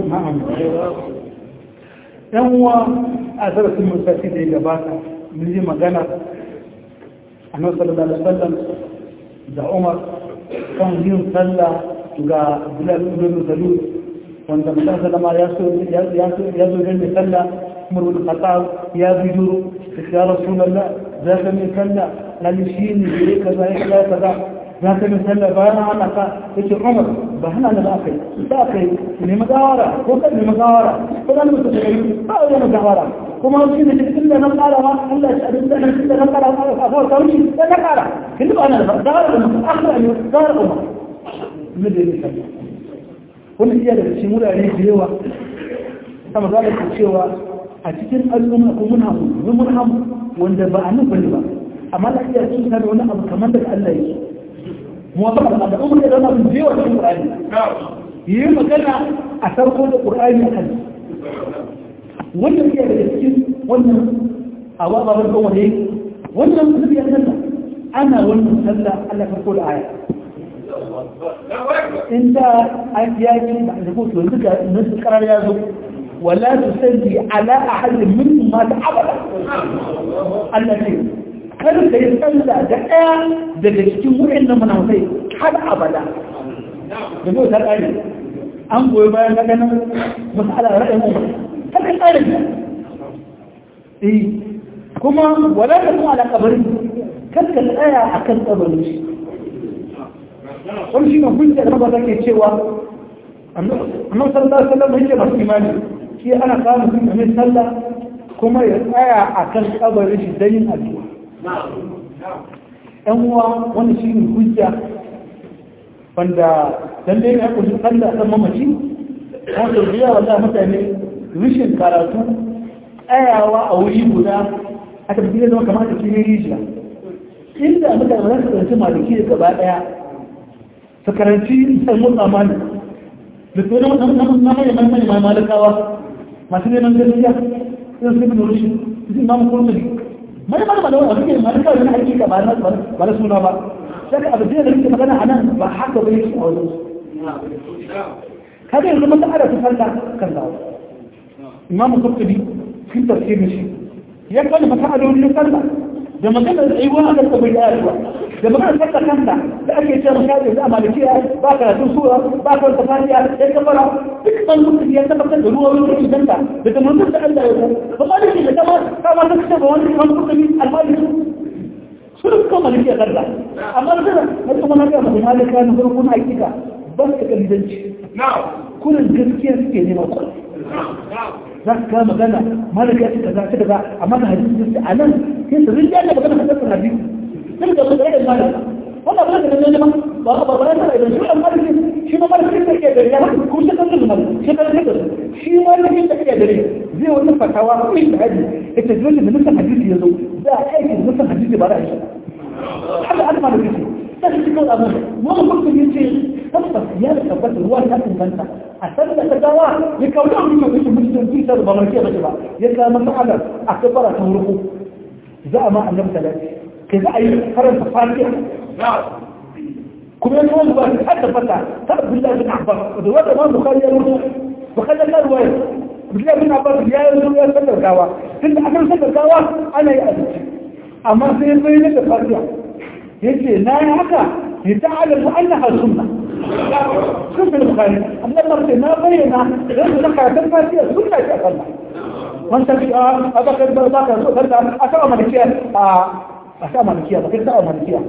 yanwa a zarafin musafi da ya gabata mun yi magana a nan sallallahu alaihi wasallam da umar kan yin sallah ga bilal ibn salul wanda mutum sallama ya so ya so ya zo da sallah umar bin khattab ya bijiro ya rasulullah za ka min sallah lalle shi ne gare kaza ya kaza kaza za ka min sallah bayan hana ka yace umar ba hana da akai ba kai ne magawara ko kan ne magawara ko dan mutum da ba ya magawara kuma shi ne cikin da nan kara ma Allah ya abin da nan da nan kara ma a fara kawai da na kara kin ba nan da da mu akhra ne da umma ne da ni sallah wannan iya da cikin wurare da yawa sama za ka cewa a cikin al'umma ko mun hamu mun hamu wanda ba a nan bane ba amma da iya cikin da wani abu kamar da Allah yake موافقة على أمر إذا ما بنجيه ولا في القرآن يما كان أثرقوا القرآن أحد وانا فيها بالإسكين وانا أواضع بالقوة هيك وانا نبي أسلم أنا وانا أسلم ألا فرقوا الآية انت أجياجي بعد قلت له انت الناس القرار يازو ولا تسلي على أحد منهم مات أبدا التي kar ka yi tsalla da ɗaya daga cikin wurin na manautai har abada da zai ta ƙari an goyi bayan na ganin masala ra'ayin umar ta ka ƙari eh kuma wala ka kuma ala kabari kar ka tsaya a kan kabarin shi wani shi ne hujja da mabata ke cewa annan sallallahu alaihi wasallam yake masu imani shi ana kawo mutum mai sallah kuma ya tsaya a kan kabarin shi don yin addu'a ‘yan uwa wani shi ne hujja wanda dan dai ya kusa kalla ɗan mamaci wato biya wanda mutane rishin karatu tsayawa a wuri guda a tafi zama kamar da cikin rijiya inda mutane za su karanci maliki da gaba ɗaya su karanci san mutsa mani da su na mai mai mai mai malakawa masu neman gaskiya sun su bin rushin su imamu kurmuli mana mana mana wani suke mana kawai na hakika ba na ba na suna ba sai abu da yake magana a nan ba haka ba yake a wajen kada yanzu mata ara ta sallah kan dawo imamu kurtubi fi tafsirin shi ya kalli mata alolin sallah da magana tsayuwa a kan bai da da magana sallah kanta da ake ce maka da za a malikiya ba karatun sura ba ka wata fatiya ya kafara duk ban kurtubi ya tabbatar da ruwa wani idan da da ta manzon da Allah ya yi ba ma da shi da kama kama ta ce ba wani wani kurtubi almaliki sun kuma maliki a karda amma da zara na kuma na ga mutum malika na farko na hakika ba su kalidanci kullum gaskiya suke nema kullum za ka kama magana malaka ya ce kaza ta kaza amma da hadisi sai a nan sai su rinja da magana kasar hadisi sai da magana da malaka wannan ba da ne ma ba ba ba da idan shi amma da shi ma malaka sai ke da ya kuma sai kan malaka shi kan da shi ma malaka sai ke da zai wani fatawa ko da hadisi ita dole da nufin hadisi yazo za a aiki da nufin hadisi ba da shi haka aka malaka shi sai shi kawai abu wani mutum ya ce tabbas ya da tabbata ruwa ta inganta a san da gawa ya kawo da abin mai kashe mutum tuta da ba mai ke bace ba ya kawo masa a kabara ta wurku za a ma annabi salati kai za a yi karanta fatiha kuma ya kawo ba ta tabbata ta abdullahi bin abbas da wanda ma bukhari ya rubuta bukhari ya ruwaya abdullahi bin abbas ya yi zuwa sallar gawa tunda akan sallar gawa ana yi abinci amma sai ya bayyana da fatiha yace na yi haka لتعلم أنها سنة شوف البخاري أبدا مرتين ما بينا غير ذكر تنفى فيها سنة أكلنا وانت في آه أبقى برداك فرد أسأل مالكية أسأل مالكية بكير سأل مالكية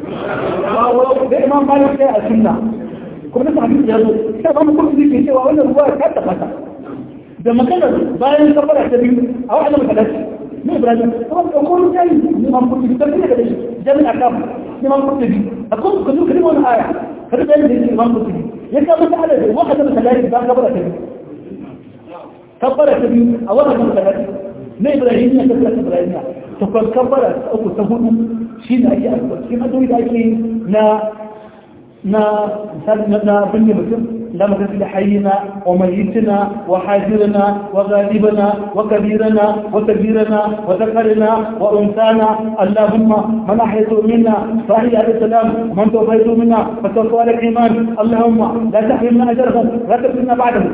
ده إمام مالك السنة كنا نسمع حديث يهدو كيف أنا كنت ذيك شيء وأقول الرواية حتى فتا ده ما كان باين كبر اعتبير أو أحد من ثلاثة مو إبراهيم طبعا أقول جاي إمام كنت بتبني كده جاي من أكام إمام كنت أقول كذو كلمة ولا آية هذا بين الإمام قرطبي يكاد مسألة واحدة من ثلاثة بقى قبل كده kabbara ta biyu a wannan masallaci na ibrahimiya ta kula ibrahimiya ta kwan kabbara ta uku ta hudu shi ne ake addu'a cikin addu'o'i da ake na na misali na binne mutum لا مغفر لحينا وميتنا وحاضرنا وغالبنا وكبيرنا وكبيرنا وذكرنا وانثانا اللهم من احييت منا فاحيي على السلام ومن توفيت منا فتوفى على الايمان اللهم لا تحرمنا اجرهم لا تفتنا بعدهم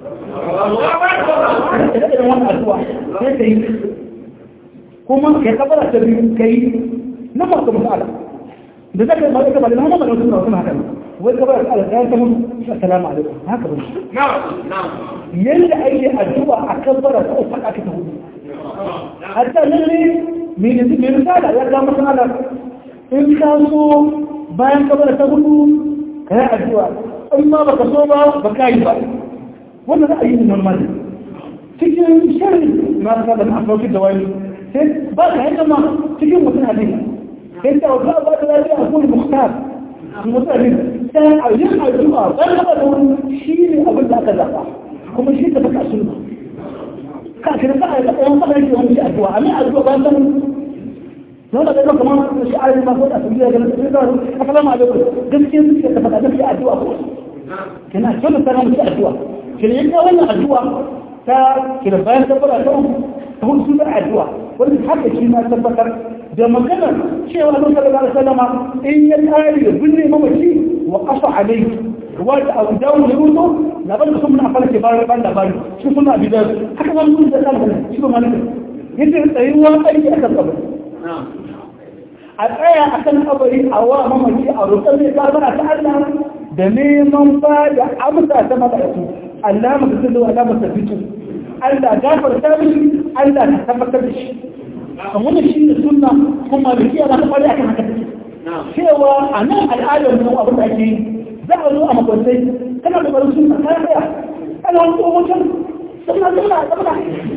kuma ya kabara ta biyu kai na masu masala da zaka ba ka ba da hana mana wasu wasu haka wai kabara ta Allah ta mutu assalamu alaikum haka ba yanda ake addu'a a kabara ta uku aka ta hudu hatta lalle me ne me misala ya ga masala in ka so bayan kabara ta hudu kai addu'a in ma baka so ba baka yi ba wannan ra'ayi ne normal cikin sharri na da na afauki da wani sai ba ka yadda ma cikin mutum hadisi sai ta wata ba ta lafiya a kuma muhtar mutane sai a yin addu'a ban da wani shi ne abin da aka zaɓa kuma shi ta baka sunna ka kira ka a ɗayan fara yake wani shi addu'a amma addu'a ba san don da ɗaga kamar shi a yi masu da su biya ganin su da assalamu alaikum gaskiya suke ta faɗa gaskiya addu'a ko kina kyau da mu ci addu'a kina yanka wannan addu'a ta kina bayan tabbata ta uku ta hudu sun addu'a wanda haka shi ma tabbatar da maganar cewa Allah sallallahu alaihi wasallama in ya tsari da binne mamaci wa qasa alayhi ruwa da abu dawo da ruto na ban da sun muna fara ke bayan ban labari shi suna bidar haka wani mun da kan shi ba malaka yadda tsayuwa aiki akan kabari a tsaya akan kabari a wa mamaci a roƙar zai gabara ta Allah da neman ba da amsa ta mala'iku Allah maka sallu Allah maka fitu Allah gafarta mishi Allah ta tabbatar da shi kan wannan shi ne sunna kuma da kiyar ta kwari akan haka cewa a nan al'adar mu abin da ake za a zo a makwantai kana da barin sunna kana tsaya kana wani tsohon can sunna sunna sunna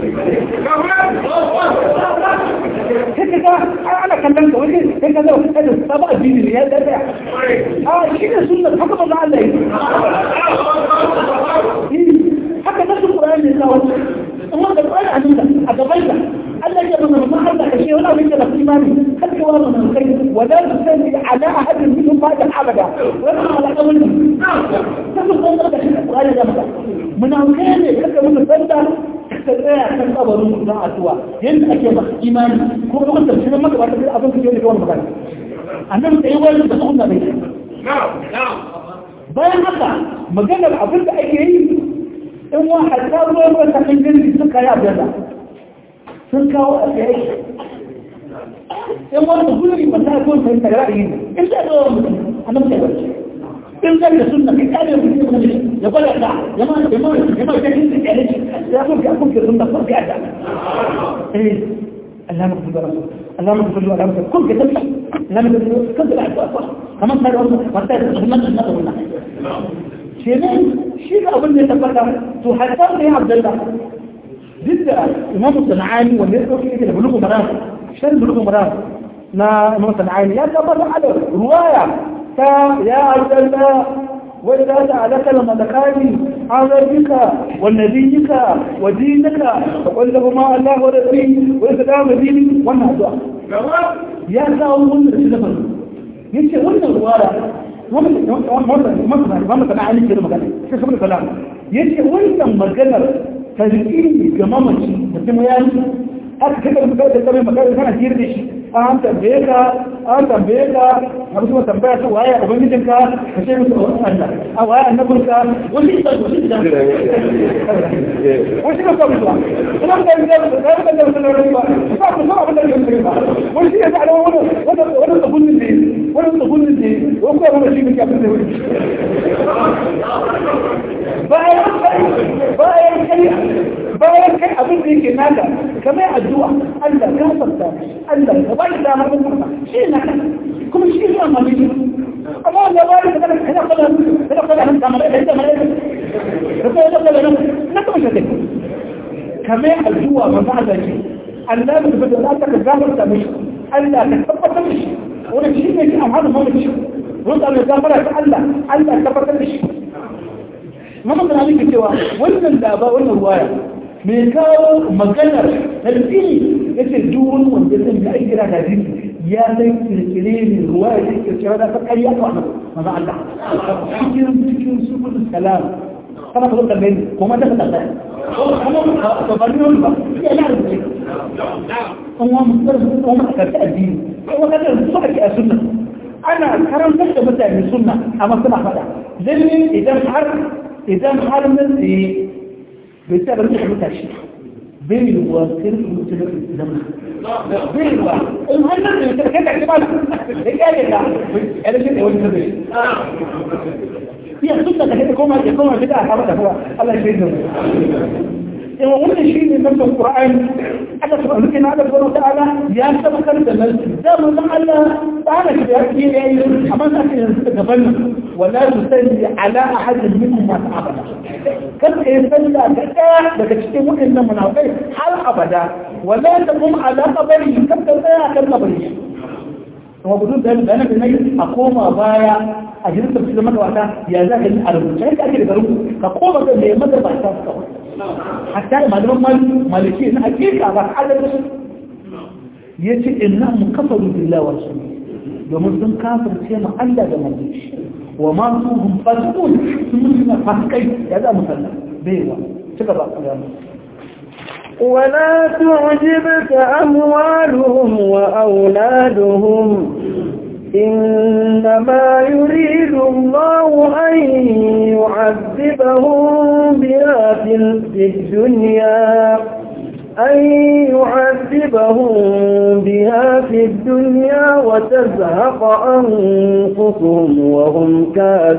kake ga ana kallon ka wani kai ka zo kai da sabo addini ne ya tsaya a shi ne sunna haka ba Allah yi haka nasu Qur'ani ne kawo amma da Qur'ani a nan a gaban ka Allah ya nuna ma Allah ka shi wani abin da lafi imani har ka wa mun kai wala tusalli ala ahadin minhum ba'da abada wala ala qawli kasu kan da shi Qur'ani da maka munafikai ne kaka mun sanda ka tsaya kan kabarin dan addu'a yanda ake ba imani ko kuma da shi maka ba ta abin da yake wannan magana annabi sai wani da sunna bai bayan haka maganar abin da ake yi in wa hatta ruwan wata kan jirgi sun kayi abin da sun kawo a tsaye in wani guri wanda ya kuma fahimta da ra'ayi in zai zo mutum a nan sai barci in zai da sunna kai kare mutum ne ya gwada da ya ma ya ma ya ma kai da kare shi ya kuma ya kuma sunna ko ga da eh Allah ma kuma rasul Allah ma kuma Allah ma kun ka tafi Allah ma kuma kun da addu'a kamar sai wannan wata da sunna da sunna shi ne shi da abin da ya tabbata to hatta da ya Abdullah ضد إمام الصنعاني واللي يقول كده بلوغ مرام شان بلوغ مرام نا إمام الصنعاني يا كبر على رواية تا يا عبد الله وإذا سألك الملكاني عن ربك ونبيك ودينك فقل لهما الله ورسولي وإسلام ديني وانا أدعى يا ساوي من رسول yace wannan ruwaya wannan sana ali ke da magana sai saboda kalam yace wannan maganar tarkini ga mamaci da kuma ya yi aka kada mu kada kame magana kana jira da shi an tambaye ka an tambaye ka a musu tambaya ta waye ubangijin ka ka ce musu Allah a waye annabin ka wani da wani da wani da kuma zuwa ina da da da da da da da ba ba ku so abin da ke ba wani shi ya da wani wani wani tsabun ne wani tsabun ne ko ko wani shi ne ke abin da wani bayan bayan kai bayan kai abin da yake naka kamar addu'a Allah ka farta Allah ka bai da har mun shi na kuma shi ne amma ne amma wanda ba da kana kana kana kana kana kana kamar da ita mai da ko da kana na kuma shi kamar addu'a ba ba da shi Allah da bada Allah ka gafarta mishi Allah ka tabbatar da shi wannan shi ne amma da mamaci wanda Allah gafara ta Allah Allah ka tabbatar da shi mamman da nake cewa wannan da ba wannan ruwaya mai kawo maganar addini ya ce duk wani wanda zai ga aiki da addini ya san kirkire ne ruwa ya ce kirkire da ta ƙarya ta wannan maza Allah cikin cikin subul salam kana ka zo kalle ni kuma ta ta tsaya kuma ka bari wani ba ya na rubuce an wa mu tsara su kuma ka ta addini kuma ka ta su ake a sunna ana karantar da mutane sunna amma suna faɗa lalle idan har idan har nan tsaye bai sa ba zai mutashi bai yiwuwa sai su mutu da zama bai yiwuwa in har nan tsaye kai ka ci ba da kyale da ya da shi da wani zai iya sunna da kai koma ya koma bid'a ka mata kuwa Allah ya shaida in wannan shi ne nan Qur'ani Allah subhanahu wa ta'ala ya tabbatar da nan da mun Allah ta'ala shi ya yi yayi amma sai ka yanzu gaban wala tusalli ala ahad minhum ma abada kan kai salla da daya daga cikin waɗannan munafikai har abada wala taqum ala qabri kan ka tsaya kan qabri kuma gudun da da nan ne a koma baya a jirin tafsir da magawata ya za ka yi a rubuce ka ake da rubutu ka koma ga mai magabata kawai hatta da malaman maliki na hakika ba adalci ya ce inna mu kafaru billahi wa rasul domin sun kafirce mu Allah da manzo wa ma su hum fasiqun sun suna fasikai ya za mu sallah bai wa cika ba kiyama ولا تعجبك أموالهم وأولادهم إنما يريد الله أن يعذبهم بها في الدنيا أن يعذبهم بها في الدنيا وتزهق أنفسهم وهم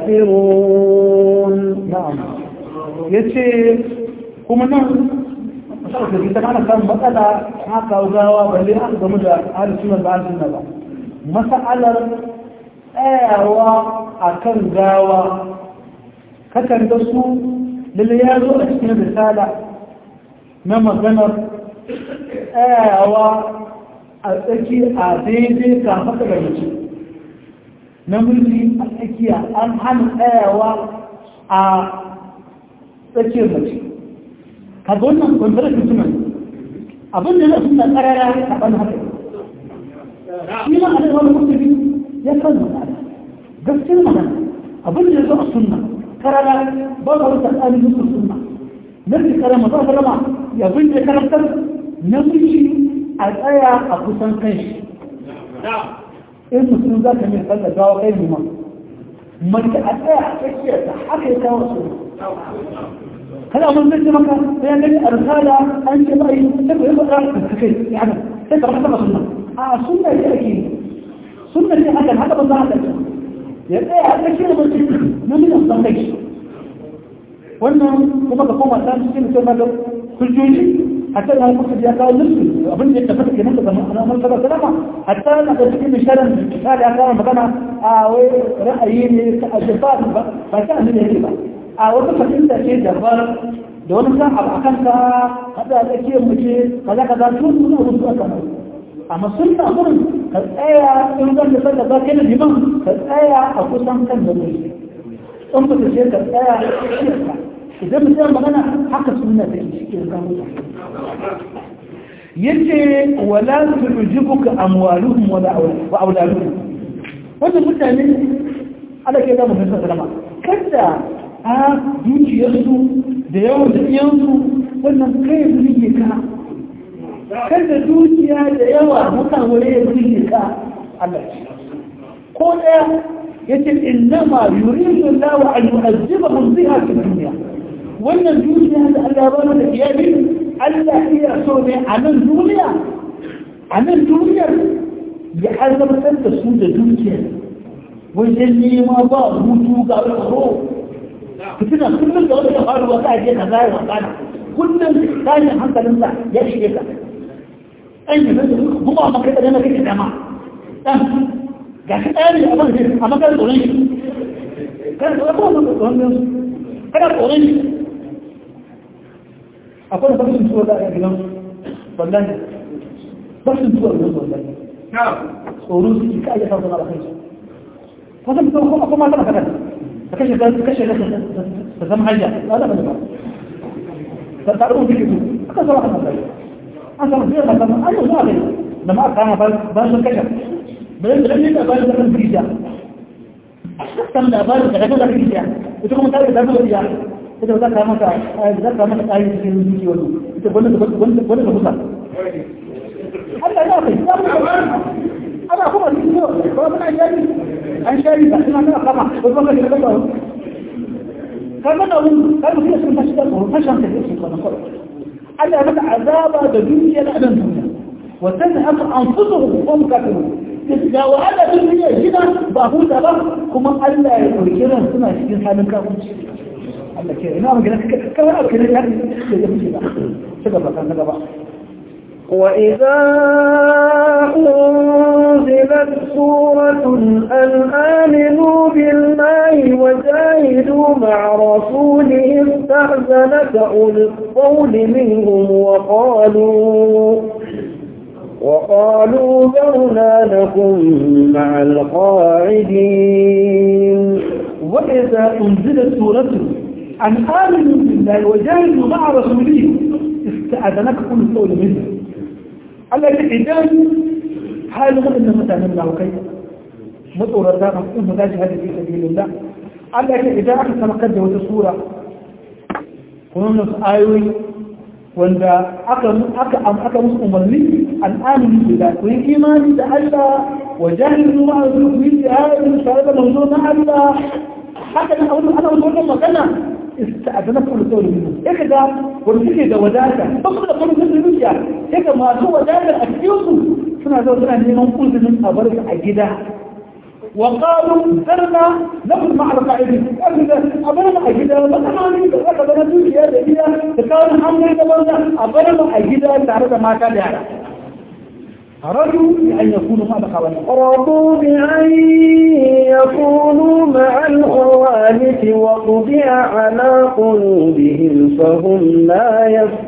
كافرون نعم يتي كما نعم masarautar ita ana samun matsala haka gawa balle aka gamu da ahalin sunan da ahalin sunan ba mas'alar tsayawa a kan gawa kakan da su lalle ya zo a cikin risala na maganar tsayawa a tsaki a daidai kafaka da mace namiji a tsakiya an hana tsayawa a tsakiyar mace ka ga wannan kwanzarar mutumin abin da zai suna karara a ban haka shi ma a da wani mutum ya kan magana gaskiyar magana abin da zai sunna karara ba ka rusa tsarin mutum sunna na fi karama za ka rama ya bin da karantar namiji a tsaya a kusan kan shi in mutum za ka mai sallar gawa kai mu ma mace a tsaya a tsakiyar ta haka ya kawo su kada mun zai maka sai an gani a risala an ce ba yi sai ku yi faɗa da kai ya haka sai ka rasa sunna a sunna ce ake sunna ce hakan haka ba za a ɗauka ya tsaya a tsakiyar mace na miliyan san kai wannan kuma ka koma ta cikin sai malam hujjoji hatta da muka ya kawo nufi abin da ya tafi kenan daga annabi sallallahu alaihi wasallam hatta na da cikin misharan misali ya kawo magana a wai ra'ayi ne ta ajiba ba ba ta annabi yake ba a wata fahimta ce daban da wani san abu akan ka kada a tsakiyar mace kaza kaza tun suna wasu aka mai amma sun na gurin ka tsaya in zan da sanda ba kai da liman ka tsaya a kusan kan da mai in ba ta ce ka tsaya a tsakiyar ka idan mutum magana haka suna da shi ke zama yace wala tujibuka amwaluhum wala wa auladuhum wannan mutane Allah ke da mutum sallama kada a dukiyarsu da yawan dukiyansu wannan kai burge ka kada dukiya da yawa mutane ya burge ka Allah ko daya yace innama yuridu Allah an yu'azzibahum biha fi dunya wannan dukiya da Allah ba da iyali Allah iya so ne a nan duniya a nan duniyar ya azabtar da su da dukiyar wajen nema ba hutu ga tsaro fitina kullum da wani faruwa ka je ka zai wakana kullum tashin hankalinsa ya shige ka ɗan yi zai kuma maka da na kake dama ɗan ga shi ɗaya ne a ban zai a makarar tsoron shi kana tsoron tsoron kana tsoron shi akwai da fashin tuwa da a gidan wallahi fashin tuwa da wallahi tsoro su ka ayyata su na bakai su wasan mutum kuma kuma tana kada ka kashe ka kashe ka ta zama hanya ba da ba ta ta rubuta kitu aka zama kan sai an samu sai da kan an yi zuwa kai da ma kama ba ba sun kashe bayan da ne da ba da kan bidiya san da ba da kan da bidiya ita kuma ta da da bidiya ita za ka maka za ka maka ayi cikin zuciya wani ita wanda wanda wanda musa Allah ya kai ya mutu ana kuma ni ne ko muna jari an shari ba ina kana kama ko kuma ka da ba kaga da mun kai mutum sun tashi da ko fashan da yake ko ko Allah ya maka azaba da duniya da adan duniya wa tadhhab anfusuhum hum kafirun ga wahala duniya gida ba huta ba kuma Allah ya dauki ran suna cikin halin kafirci Allah ke ina magana kawai abu ne da ya fi ba ci gaba kan gaba وإذا أنزلت سورة أن آمنوا بالله وجاهدوا مع رسوله استأذنك أولي الطول منهم وقالوا وقالوا ذرنا لكم مع القاعدين وإذا أنزلت سورة أن آمنوا بالله وجاهدوا مع رسوله استأذنك أولي الطول منهم التي إذن حال أن متعلم الله كيف مطور الدار أم تجهد في سبيل الله التي إذا أخذ سمكت وتسورة كنون آيوي wanda aka aka aka musu umarni al'amini billah ku yi imani da Allah wa jahilu ma azru bi jihadin tare da manzo na Allah haka nan abin ana wannan magana ista'adana kullu qawli minhu yake da wanda suke da wadata ba su da kullu zuciya yake masu wadata a cikin su suna zo suna neman kullun a bar a gida وقالوا ذرنا نقل مع القائدين أبدا أبدا أجدا مثلا أبدا نجي هذا إذا فكان حمد أبدا أبدا أجدا تعرض ما كان يعرف أرادوا بأن يكونوا مع الخوالف رضوا بأن يكونوا مع الخوالف وطبع على قلوبهم فهم لا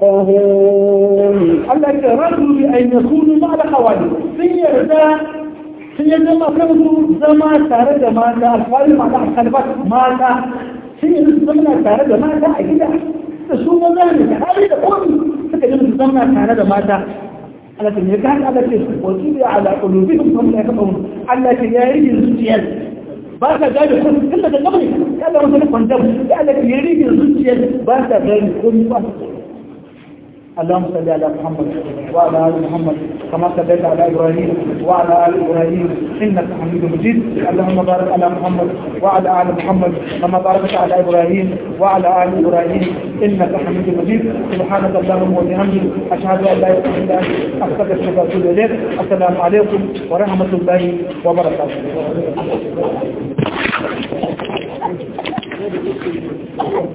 يفقهون الذي رضوا بأن يكونوا مع الخوالف سيردا sun yi zama kansu zama tare da mata alfahari mata alfahari mata sun yi zama tare da mata a gida da su maza ne da hali da komi suka yi zama tare da mata Allah ta ne kan Allah ce wasu da ala qulubihim hum la yafqahun Allah ta yayi zuciyar ba ka gane ko tun daga gaba ne Allah mun sanin kwanta ya Allah ta yayi zuciyar ba ka gane ko ba اللهم صل على محمد وعلى ال محمد كما صليت على ابراهيم وعلى ال ابراهيم انك حميد مجيد اللهم بارك على محمد وعلى ال محمد كما باركت على ابراهيم وعلى ال ابراهيم انك حميد مجيد سبحانك اللهم وبحمدك اشهد ان لا اله الا انت استغفرك واتوب اليك السلام عليكم ورحمه الله وبركاته